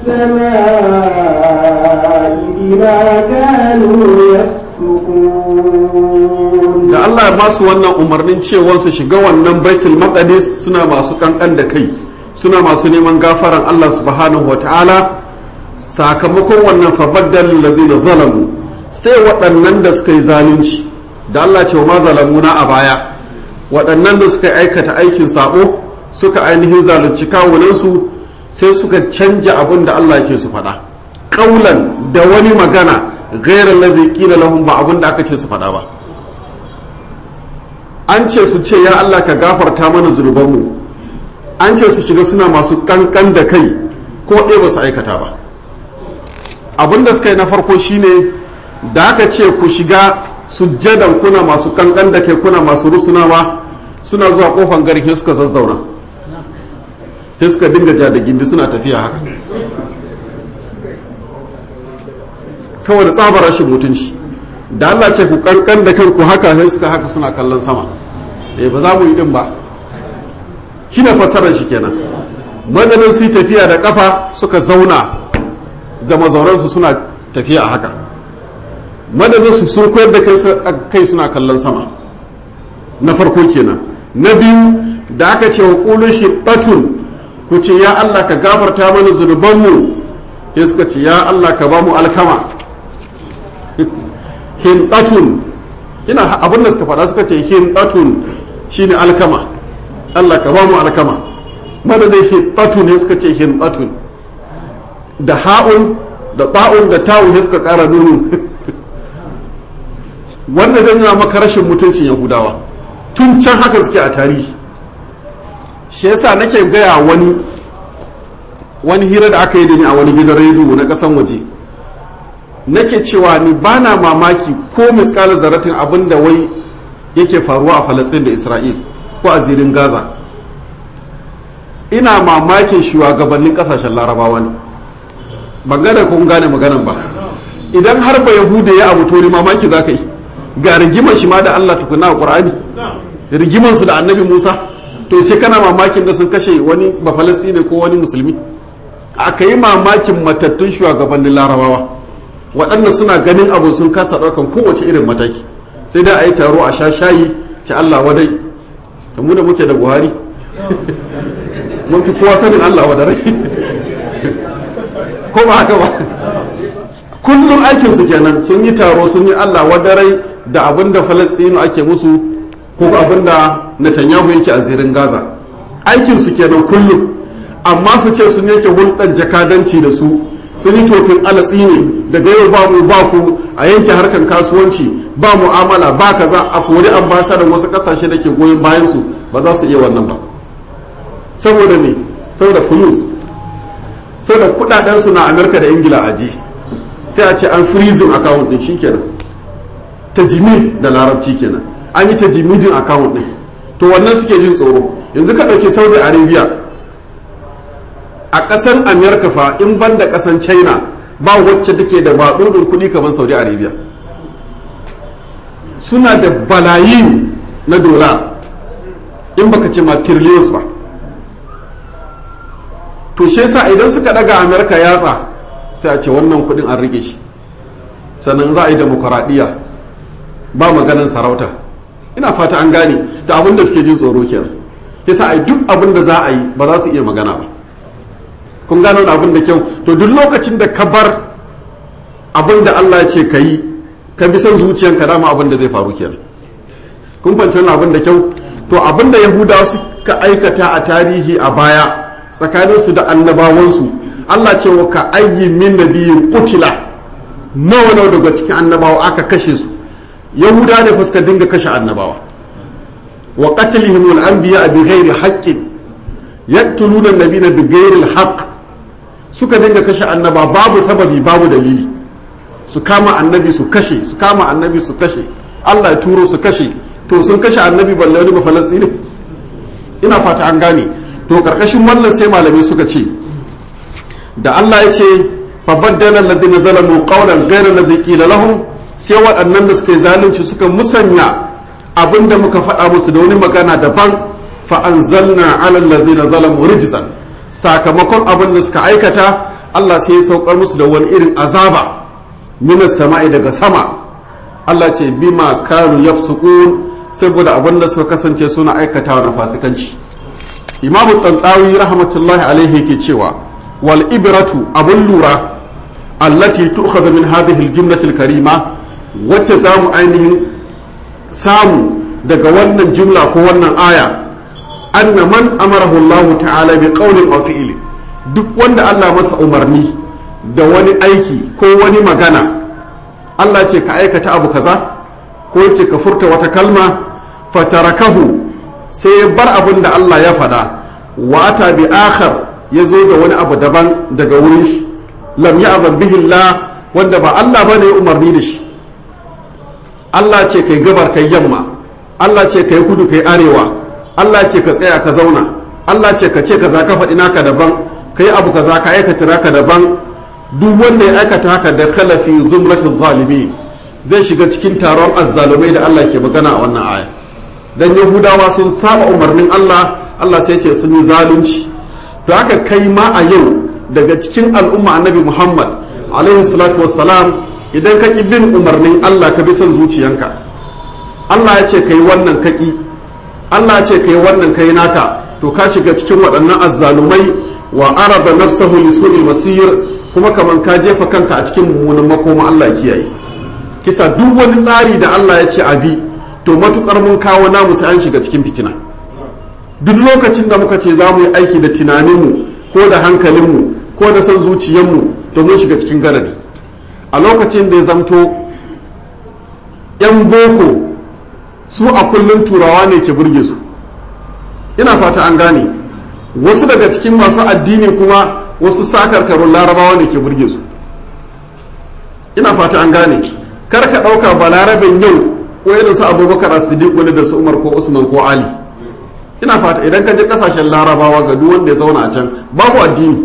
السماء بما كانوا يفسقون da Allah ya ba su wannan umarnin cewa su shiga wannan baitul maqdis suna masu kankan da kai suna masu neman gafaran Allah subhanahu wata'ala sakamakon wannan fabaddal ladina zalamu sai waɗannan da suka yi zalunci da Allah ce wa ma zalamuna a baya waɗannan da suka aikata aikin sabo suka ainihin zalunci kawunansu sai suka canja abin da Allah ke su faɗa ƙaulan da wani magana gairar ladhi qila lahum ba abin da aka ce su faɗa ba an ce su ce ya Allah ka gafarta mana zunubanmu an ce su shiga suna masu kankan da kai ko ɗaya ba su aikata ba abin da suka yi na farko shine da aka ce ku shiga sujjadan kuna masu kankan da kai kuna masu rusunawa suna zuwa kofan garin sai suka zazzauna sai suka dinga ja da gindi suna tafiya haka saboda tsabar rashin mutunci da Allah ce ku kankan da kanku haka sai suka haka suna kallon sama eh ba za mu yi din ba shi ne fassarar shi kenan madadin su yi tafiya da kafa suka zauna da mazauransu suna tafiya a haka madadin su sun koyar da kai suna kallon sama na farko kenan na biyu da aka ce wa ƙulun shi ku ce ya Allah ka gafarta mana zunubanmu ya suka ce ya Allah ka ba mu alkama hintatun ina abin da suka faɗa suka ce hintatun shine alkama Allah ka ba mu alkama madadin hintatun ne suka ce hintatun da ha'un da ta'un da ta'un ne suka ƙara nunu wanda zai nuna maka rashin mutuncin yahudawa tun can haka suke a tarihi shi yasa nake gaya wani wani hira da aka yi da ni a wani gidan rediyo na ƙasan waje nake cewa ni ba na mamaki ko miskalar zaratin abin da wai yake faruwa a falastin da isra'il ko a zirin gaza ina mamakin shugabannin kasashen larabawa ne ban gane kun gane maganan ba idan har ba yahuda ya abu to ni mamaki za ka yi ga rigimar shi ma da allah tukuna a ƙur'ani rigimar su da annabi musa to sai kana mamakin da sun kashe wani ba falastine ko wani musulmi aka yi mamakin matattun shugabannin larabawa waɗanda suna ganin abu sun kasa ɗaukan kowace irin mataki sai dai a yi taro a sha shayi ci Allah wadai ta mu da muke da buhari mun fi kowa sanin Allah wadai ko ba haka ba kullum aikinsu kenan sun yi taro sun yi Allah wadarai da abin da falastinu ake musu ko abin da Netanyahu yake a zirin Gaza aikinsu kenan kullum amma su ce sun yanke hulɗar jakadanci da su sun yi tofin alatsi ne daga yau ba mu ba ku a yanke harkar kasuwanci ba mu'amala ba kaza a kori ambasadan wasu kasashe da ke goyon bayan su ba za su iya wannan ba saboda me saboda fulus saboda kudaden su na amerika da ingila a ji sai a ce an freezing account din shikenan tajimid da larabci kenan an yi tajimidin account din to wannan suke jin tsoro yanzu ka ɗauki saudi arabia a ƙasar amerika fa in ban da ƙasar china ba wacce take da maɗuɗin kuɗi kamar saudi arabia suna da balayin na dola in baka ce ma trillions ba to shi yasa idan suka daga amerika yatsa sai a ce wannan kuɗin an rike shi sannan za a yi demokuraɗiyya ba maganin sarauta ina fata an gane da abin da suke jin tsoro kenan yasa a duk abin da za a yi ba za su iya magana ba kun gano abin da kyau to duk lokacin da ka bar abin da Allah ya ce ka yi ka bi son zuciyanka dama abin da zai faru kenan kun fahimci wannan abin da kyau to abin da yahudawa suka aikata a tarihi a baya tsakanin su da annabawansu Allah ce wa ka ayyi min nabiyyin qutila nawa nawa daga cikin annabawa aka kashe su yahuda ne fuska dinga kashe annabawa wa qatlihim al-anbiya bi ghairi haqqin yaqtuluna an-nabiyina bi ghairi al-haqq suka dinga kashe annaba babu sababi babu dalili su kama annabi su kashe su kama annabi su kashe Allah ya turo su kashe to sun kashe annabi balle wani ba falastini ina fata an gane to karkashin wannan sai malamai suka ce da Allah ya ce fa baddala alladhina zalamu qawlan ghayra alladhi qila lahum sai waɗannan da suka yi zalunci suka musanya abinda muka faɗa musu da wani magana daban fa anzalna ala alladhina zalamu rijzan sakamakon abin da suka aikata Allah sai ya saukar musu da wani irin azaba minas sama'i daga sama Allah ce bima kanu yafsukun saboda abin da suka kasance suna aikatawa na fasikanci imamu tantawi rahmatullahi alaihi yake cewa wal ibratu abun lura allati tu'khadhu min hadhihi al karima wacce zamu ainihin samu daga wannan jumla ko wannan aya anna man amarahu Allah ta'ala bi qawlin aw fi'lin duk wanda Allah masa umarni da wani aiki ko wani magana Allah ce ka aikata abu kaza ko ce ka furta wata kalma fatarakahu sai ya bar abin da Allah ya faɗa wata bi akhar ya zo da wani abu daban daga wurin shi lam ya'zan bihi Allah wanda ba Allah bane ya umarni da shi Allah ce kai gabar kai yamma Allah ce kai kudu kai arewa Allah ce ka tsaya ka zauna Allah ce ka ce kaza ka faɗi naka daban kai abu kaza ka aikata naka daban duk wanda ya aikata haka da khalafi zumratul zalimi zai shiga cikin taron azzalumai da Allah ke magana a wannan aya dan yahudawa sun saba umarnin Allah Allah sai ce sun yi zalunci to haka kai ma a yau daga cikin al'umma annabi Muhammad alaihi salatu wassalam idan ka ki bin umarnin Allah ka bi son zuciyanka Allah ya ce kai wannan kaki Allah ya ce kai wannan kai naka to ka shiga cikin waɗannan azzalumai wa araba nafsahu li su'il masir kuma kaman ka jefa kanka a cikin mummunan makoma Allah kiyaye kisa duk wani tsari da Allah ya ce abi to matukar mun kawo namu sai an shiga cikin fitina duk lokacin da muka ce za mu yi aiki da tunaninmu ko da hankalinmu ko da son zuciyarmu to mun shiga cikin garari a lokacin da ya zamto 'yan boko su a kullum turawa ne ke burge su ina fata an gane wasu daga cikin masu addini kuma wasu sakarkarun larabawa ne ke burge su ina fata an gane kar ka ɗauka balarabin yau wani da su abubakar as-siddiq wani da su umar ko usman ko ali ina fata idan ka je kasashen larabawa ga duk wanda ya zauna a can babu addini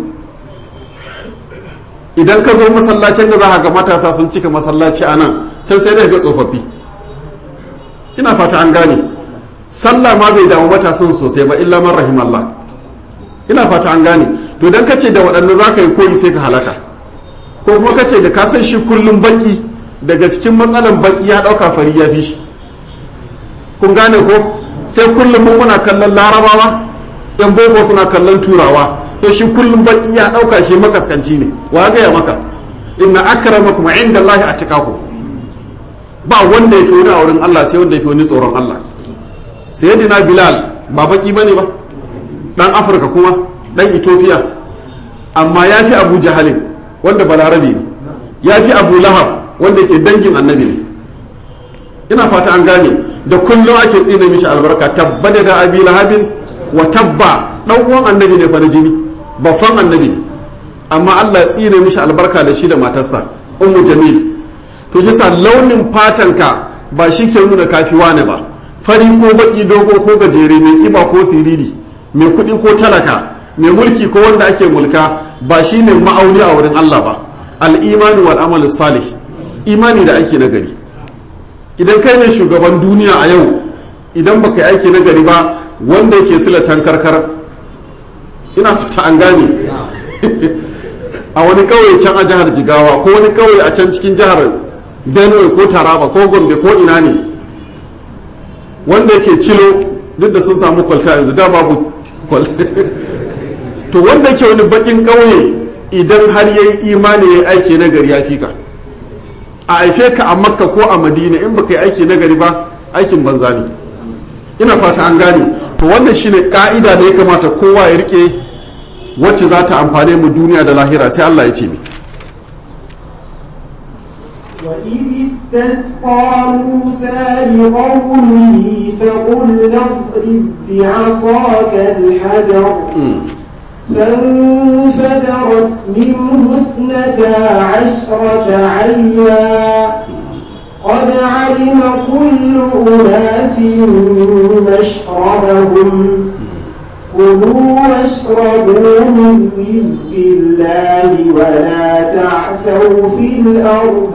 idan ka zo masallacin da za ka ga matasa sun cika masallaci a nan can sai dai ga tsofaffi ina fata an gane sallah ma bai damu matasan sosai ba illa man rahimallah ina fata an gane to dan kace da waɗanda za ka yi koyi sai ka halaka ko kuma kace da ka san shi kullum baki daga cikin matsalan baki ya ɗauka fari ya fi shi kun gane ko sai kullum mun muna kallon larabawa yan boko suna kallon turawa to shi kullum baki ya ɗauka shi makaskanci ne wa gaya maka inna akramakum inda Allah atqakum ba wanda ya fi wani a wurin Allah sai wanda ya fi wani tsoron Allah sayyidina bilal ba baki bane ba dan afirka kuma dan ethiopia amma ya fi abu jahalin wanda balarabe ne ya fi abu lahab wanda ke dangin annabi ne ina fata an gane da kullum ake tsine mishi albarka tabba da abi lahabin wa tabba dan uwan annabi ne fa na jini babban annabi ne amma Allah tsine mishi albarka da shi da matarsa ummu jamil to shi sa launin fatanka ba shi ke nuna kafi wane ba fari ko baki dogo ko gajere mai kiba ko siriri mai kuɗi ko talaka mai mulki ko wanda ake mulka ba shi ne ma'auni a wurin Allah ba al'imani wal amalu salih imani da aiki nagari idan kai ne shugaban duniya a yau idan baka yi aiki nagari ba wanda yake sulatan karkar ina fata an gane a wani kauye can a jihar jigawa ko wani kauye a can cikin jihar benue ko taraba ko gombe ko ina ne wanda yake cilo duk da sun samu kwalta yanzu da babu kwalta to wanda yake wani bakin kauye idan har ya yi imani ya yi aiki na gari ya fi ka a haife ka a makka ko a madina in baka yi aiki na gari ba aikin banza ne ina fata an gane to wannan shine ka'ida da ya kamata kowa ya rike wacce za ta amfane mu duniya da lahira sai Allah ya ce mi وإذ استسقى موسى لقومه فقل اضرب بعصاك الحجر فانفجرت منه اثنتا عشرة عينا قد علم كل أناس مشربهم كلوا واشربوا من رزق الله ولا تعثوا في الأرض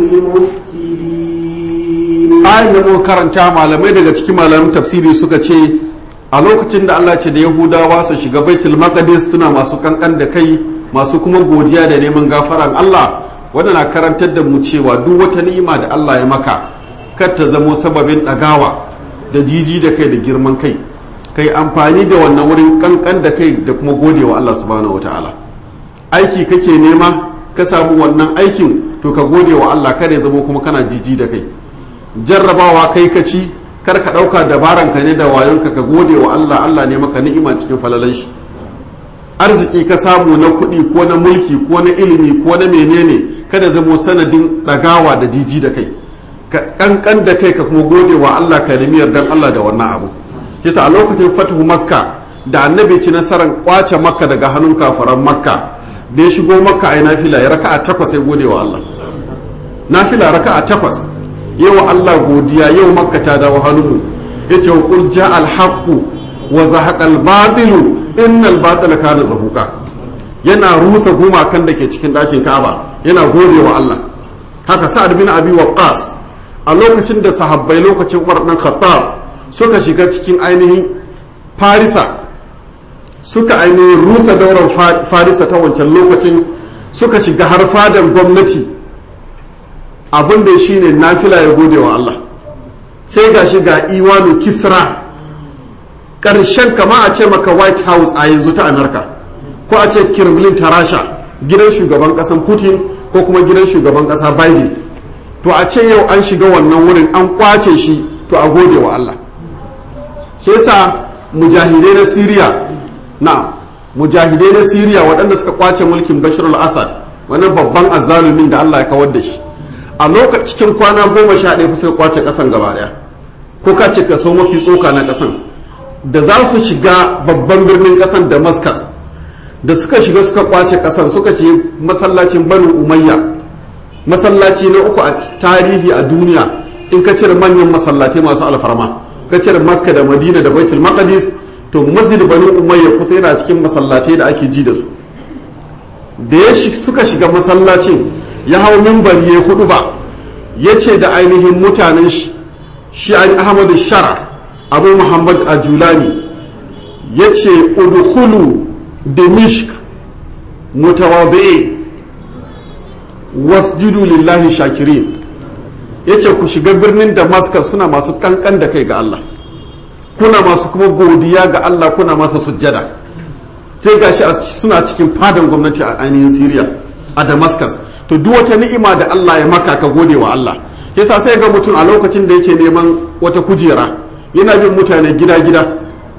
مفسدين ayin da muka karanta malamai daga cikin malamin tafsiri suka ce a lokacin da Allah ce da Yahudawa su shiga Baitul Maqdis suna masu kankan da kai masu kuma godiya da neman gafaran Allah wanda na karantar da mu cewa duk wata ni'ima da Allah ya maka kar ta zamo sababin ɗagawa da jiji da kai da girman kai kai amfani da wannan wurin kankan da kai da kuma godewa Allah subhanahu wataala aiki kake nema ka samu wannan aikin to ka gode wa Allah kada ya zama kuma kana jiji da kai jarrabawa kai ka ci kar ka ɗauka dabaran ka ne da wayonka ka gode wa Allah Allah ne maka ni'ima cikin falalan shi arziki ka samu na kuɗi ko na mulki ko na ilimi ko na menene kada zamo sanadin ɗagawa da jiji da kai ka ƙanƙan da kai ka kuma gode wa Allah ka nemi yardan Allah da wannan abu yasa a lokacin fatuhu makka da annabi ci nasarar kwace makka daga hannun kafaran makka da ya shigo makka ai nafila ya raka'a takwas sai gode wa Allah nafila raka'a takwas yau Allah godiya yau makka ta dawo hannunmu yace wa qul ja'al haqqu wa zahaqal batilu innal batila kana zahuqa yana rusa gumakan da ke cikin ɗakin Ka'aba yana gode wa Allah haka Sa'ad bin Abi Waqqas a lokacin da sahabbai lokacin Umar dan Khattab suka shiga cikin ainihin Farisa suka ainihin rusa daular Farisa ta wancan lokacin suka shiga har fadan gwamnati abin da shine nafila ya gode wa Allah sai ga shi ga iwanu kisra ƙarshen kama a ce maka white house a yanzu ta amurka ko a ce kremlin ta rasha gidan shugaban ƙasan putin ko kuma gidan shugaban ƙasa biden to a ce yau an shiga wannan wurin an kwace shi to a gode wa allah shi yasa mujahidai na syria na mujahidai na syria waɗanda suka kwace mulkin bashir al-assad wannan babban azzalumin da allah ya kawar da shi a lokacin cikin kwana goma sha ɗaya suka kwace ƙasan gaba ɗaya ko ka ce kaso mafi tsoka na ƙasan da za su shiga babban birnin ƙasan damascus da suka shiga suka kwace ƙasan suka ce masallacin banu umayya masallaci na uku a tarihi a duniya in ka cire manyan masallatai masu alfarma ka cire makka da madina da baitul maqdis to masjid banu umayya kusa yana cikin masallatai da ake ji da su da ya suka shiga masallacin ya hau mimbari ya hudu ba ya ce da ainihin mutanen shi shi ahmadu shara abu muhammad a julani ya ce udkhulu dimishk mutawadhi'in wasjudu lillahi shakirin ya ce ku shiga birnin damascus suna masu kankan da kai ga allah kuna masu kuma godiya ga allah kuna masa sujjada sai gashi suna cikin fadan gwamnati a ainihin syria a damascus to duk wata ni'ima da Allah ya maka ka gode wa Allah yasa sai ga mutum a lokacin da yake neman wata kujera yana bin mutane gida-gida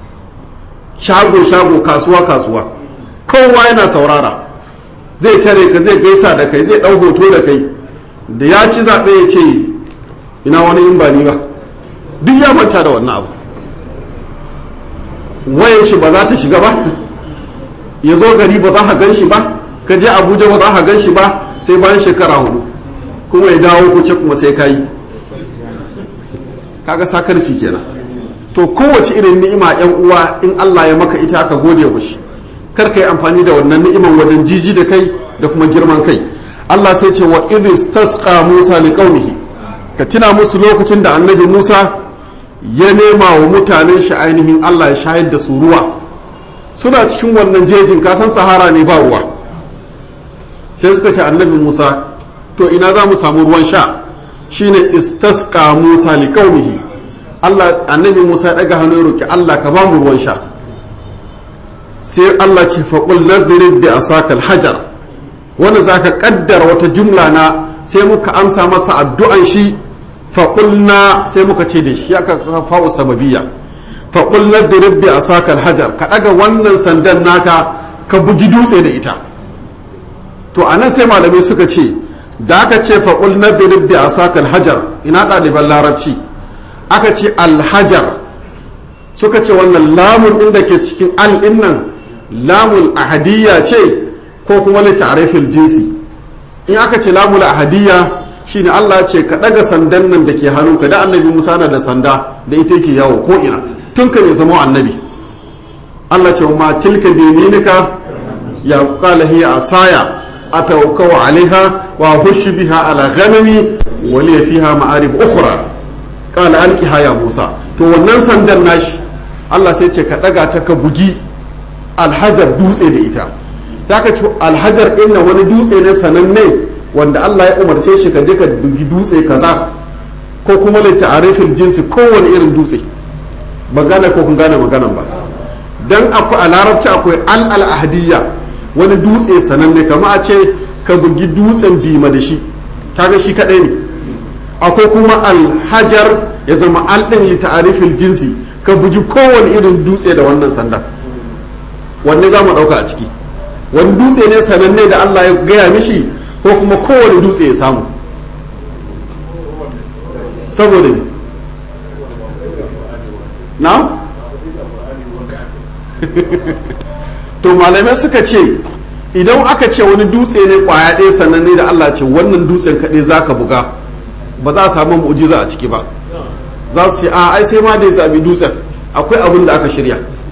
shago-shago kasuwa-kasuwa kowa yana saurara zai tare ka zai gaisa da kai zai ɗau hoto da kai da ya ci zaɓe ya ce ina wani in ba ni ba duk ya manta da wannan abu wayan shi ba za ta shiga ba ya zo gari ba za ka gan shi ba ka je abuja ba za ka gan shi ba sai bayan shekara hudu kuma ya dawo kuce kuma sai ka yi kaga sakarci kenan to kowace irin ni'ima yan uwa in Allah ya maka ita aka gode wa shi kar ka yi amfani da wannan ni'iman wajen jiji da kai da kuma girman kai Allah sai ce wa idh tasqa Musa liqaumihi ka tuna musu lokacin da annabi Musa ya nema wa mutanen shi ainihin Allah ya shayar da su ruwa suna cikin wannan jejin kasan sahara ne ba ruwa sai suka ce annabi musa to ina za mu samu ruwan sha shine istasqa musa li qaumihi Allah annabi musa ya daga hannu ya roki Allah ka ba mu ruwan sha sai Allah ce fa qul nadrib bi asaka hajar wanda zaka kaddara wata jumla na sai muka amsa masa addu'an shi fa qulna sai muka ce da shi aka fa'u sababiyya fa qul nadrib bi asaka hajar ka daga wannan sandan naka ka bugi dutse da ita to a nan sai malamai suka ce da aka ce faƙul na dirib da asakal hajar ina ɗaliban larabci aka ce alhajar suka ce wannan lamun ɗin da ke cikin al nan lamun ahadiyya ce ko kuma li ta'rifil jinsi in aka ce lamul ahadiyya shine Allah ce ka ɗaga sandan nan da ke hannunka da annabi Musa na da sanda da ita yake yawo ko ina tun ka ne zama annabi Allah ce ma tilka bi yaminika ya qala hiya asaya أتوكو عليها وأهش بها على غنمي ولي فيها مآرب أخرى قال ألقها يا موسى to wannan sandan nashi Allah sai ce ka daga ta ka bugi alhajar dutse da ita ta ka ce alhajar ɗin wani dutse ne sananne wanda Allah ya umarce shi ka je ka bugi dutse kaza ko kuma da ta'arifin jinsi kowane irin dutse ban gane ko kun gane maganan ba dan akwai a larabci akwai al al ahadiyya wani dutse sananne kama a ce ka bugi dutsen bima da shi kaga shi kadai ne akwai kuma alhajar ya zama alɗin li ta'arifil jinsi ka bugi kowane irin dutse da wannan sanda wanne za mu ɗauka a ciki wani dutse ne sananne da Allah ya gaya mishi ko kuma kowane dutse ya samu saboda ne na to malamai suka ce idan aka ce wani dutse ne kwaya ɗaya sannan ne da Allah ce wannan dutsen kaɗai za ka buga ba za a samu mu'jiza a ciki ba za su ce a ai sai ma da ya zabi dutsen akwai abin da aka shirya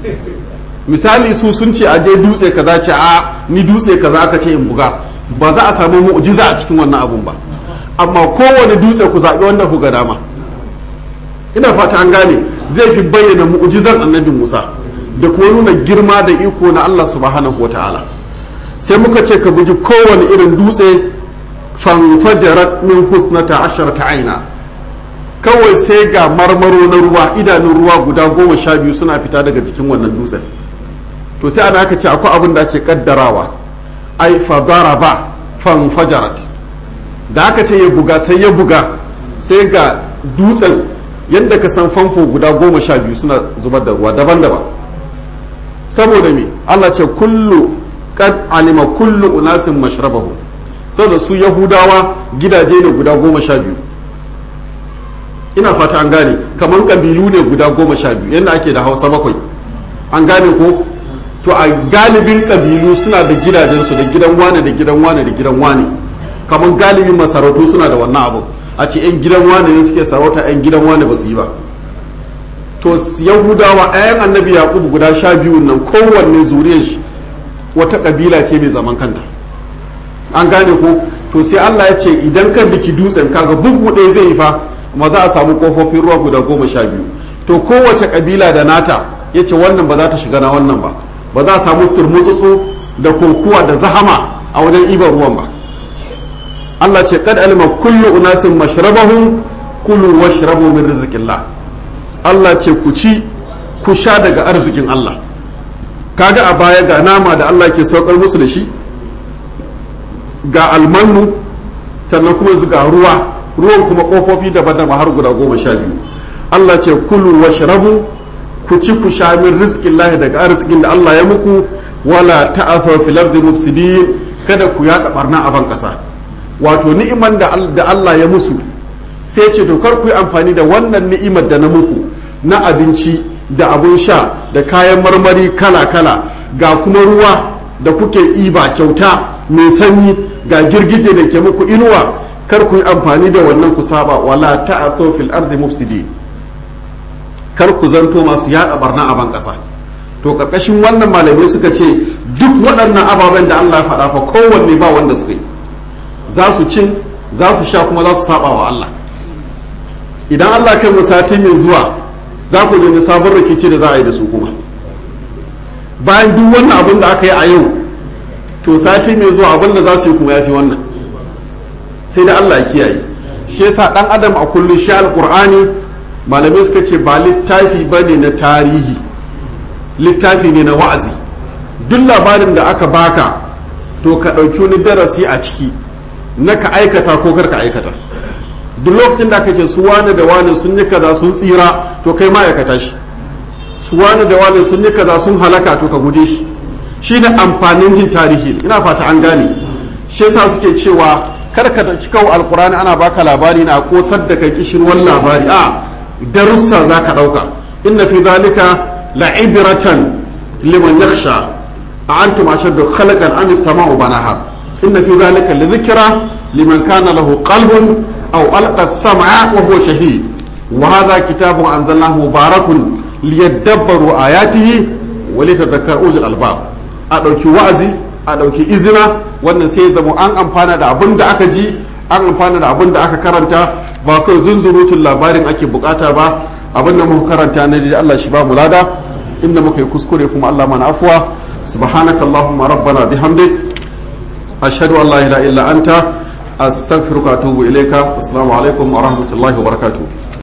misali su sun ce a je dutse kaza ce a ni dutse kaza aka ce in buga ba za a samu mu'jiza a cikin wannan abun ba amma kowane dutse ku zaɓi wanda ku ga dama ina fata an gane zai fi bayyana mu'jizan annabi Musa da kuma nuna girma da iko na Allah subhanahu wa ta'ala sai muka ce ka bugi kowane irin dutse fanfajarat min husnata asharata aina kawai sai ga marmaro na ruwa idanun ruwa guda goma sha biyu suna fita daga cikin wannan dutsen to sai ana aka ce akwai abin da ake kaddarawa ai fadaraba fanfajarat da aka ce ya buga sai ya buga sai ga dutsen yadda ka san famfo guda goma sha biyu suna zubar da ruwa daban-daban saboda me Allah ce kullu kad alima kullu unasin mashrabahu saboda su yahudawa gidaje ne guda goma sha biyu ina fata an gane kamar kabilu ne guda goma sha biyu yadda ake da hausa bakwai an gane ko to a galibin kabilu suna da gidajensu da gidan wane da gidan wane da gidan wane kamar galibin masarautu suna da wannan abu a ce 'yan gidan wane ne suke sarauta 'yan gidan wane ba su yi ba to yahudawa 'ya'yan annabi yaƙub guda sha biyu nan kowanne zuriyar shi wata kabila ce mai zaman kanta an gane ko to sai allah ya ce idan ka biki dutsen kaga bugu ɗaya zai yi fa ma za a samu kofofin ruwa guda goma sha biyu to kowace kabila da nata ya ce wannan ba za ta shiga na wannan ba ba za a samu turmutsutsu da kokuwa da zahama a wajen ibar ruwan ba Allah ce kad alima kullu unasin mashrabahum kulu washrabu min rizqillah Allah ce ku ci ku sha daga arzikin Allah kaga a baya ga nama da Allah ke saukar musu da shi ga almanu sannan kuma ga ruwa ruwan kuma kofofi daban-daban har guda goma sha biyu Allah ce kulu washrabu ku ci ku sha min rizqillah daga arzikin da Allah ya muku wala ta'asaw fil ardi mufsidin kada ku yaɗa barna a ban ƙasa wato ni'iman da Allah ya musu sai ce to kar ku yi amfani da wannan ni'imar da na muku na abinci da abun sha da kayan marmari kala-kala ga kuma ruwa da kuke iba kyauta mai sanyi ga girgije da ke muku inuwa kar ku yi amfani da wannan ku saba wala ta'athu fil ardi mufsidi kar ku zanto masu yada barna a ban kasa to karkashin wannan malamai suka ce duk waɗannan ababen da Allah ya faɗa fa kowanne ba wanda suka yi za su cin za su sha kuma za su saba wa Allah idan Allah kai sati mai zuwa za ku gani sabon rikici da za a yi da su kuma bayan duk wannan abin da aka yi a yau to sati mai zuwa abin da za su yi kuma ya fi wannan sai da Allah ya kiyaye shi yasa dan adam a kullum shi alqur'ani malamai suka ce ba littafi bane na tarihi littafi ne na wa'azi duk labarin da aka baka to ka ɗauki wani darasi a ciki na ka aikata ko kar ka aikata duk lokacin da kake su wani da wani sun yi kaza sun tsira to kai ma aikata shi su wani da wani sun yi kaza sun halaka to ka guje shi shine amfanin jin tarihi ina fata an gane shi yasa suke cewa kar ka dauki kawo alkurani ana baka labari na kosar da kai kishirwan labari a darussa za ka dauka inna fi zalika la'ibratan liman yakhsha a antum ashaddu khalaqan am samau banaha inna fi zalika lidhikra liman kana lahu qalbun aw alqa as-sam'a wa huwa shahid wa hadha kitabun anzalnahu mubarakun liyadabbaru ayatihi wa litadhakkaru ulul albab a dauki wa'azi a dauki izina wannan sai zama an amfana da abin da aka ji an amfana da abin da aka karanta ba kai zunzurutun labarin ake bukata ba abin da muka karanta na da Allah shi ba mu lada inda muka yi kuskure kuma Allah mana afuwa subhanakallahumma rabbana bihamdik ashhadu an la ilaha illa anta astaghfiruka wa atubu ilayka assalamu alaikum wa rahmatullahi wa barakatuh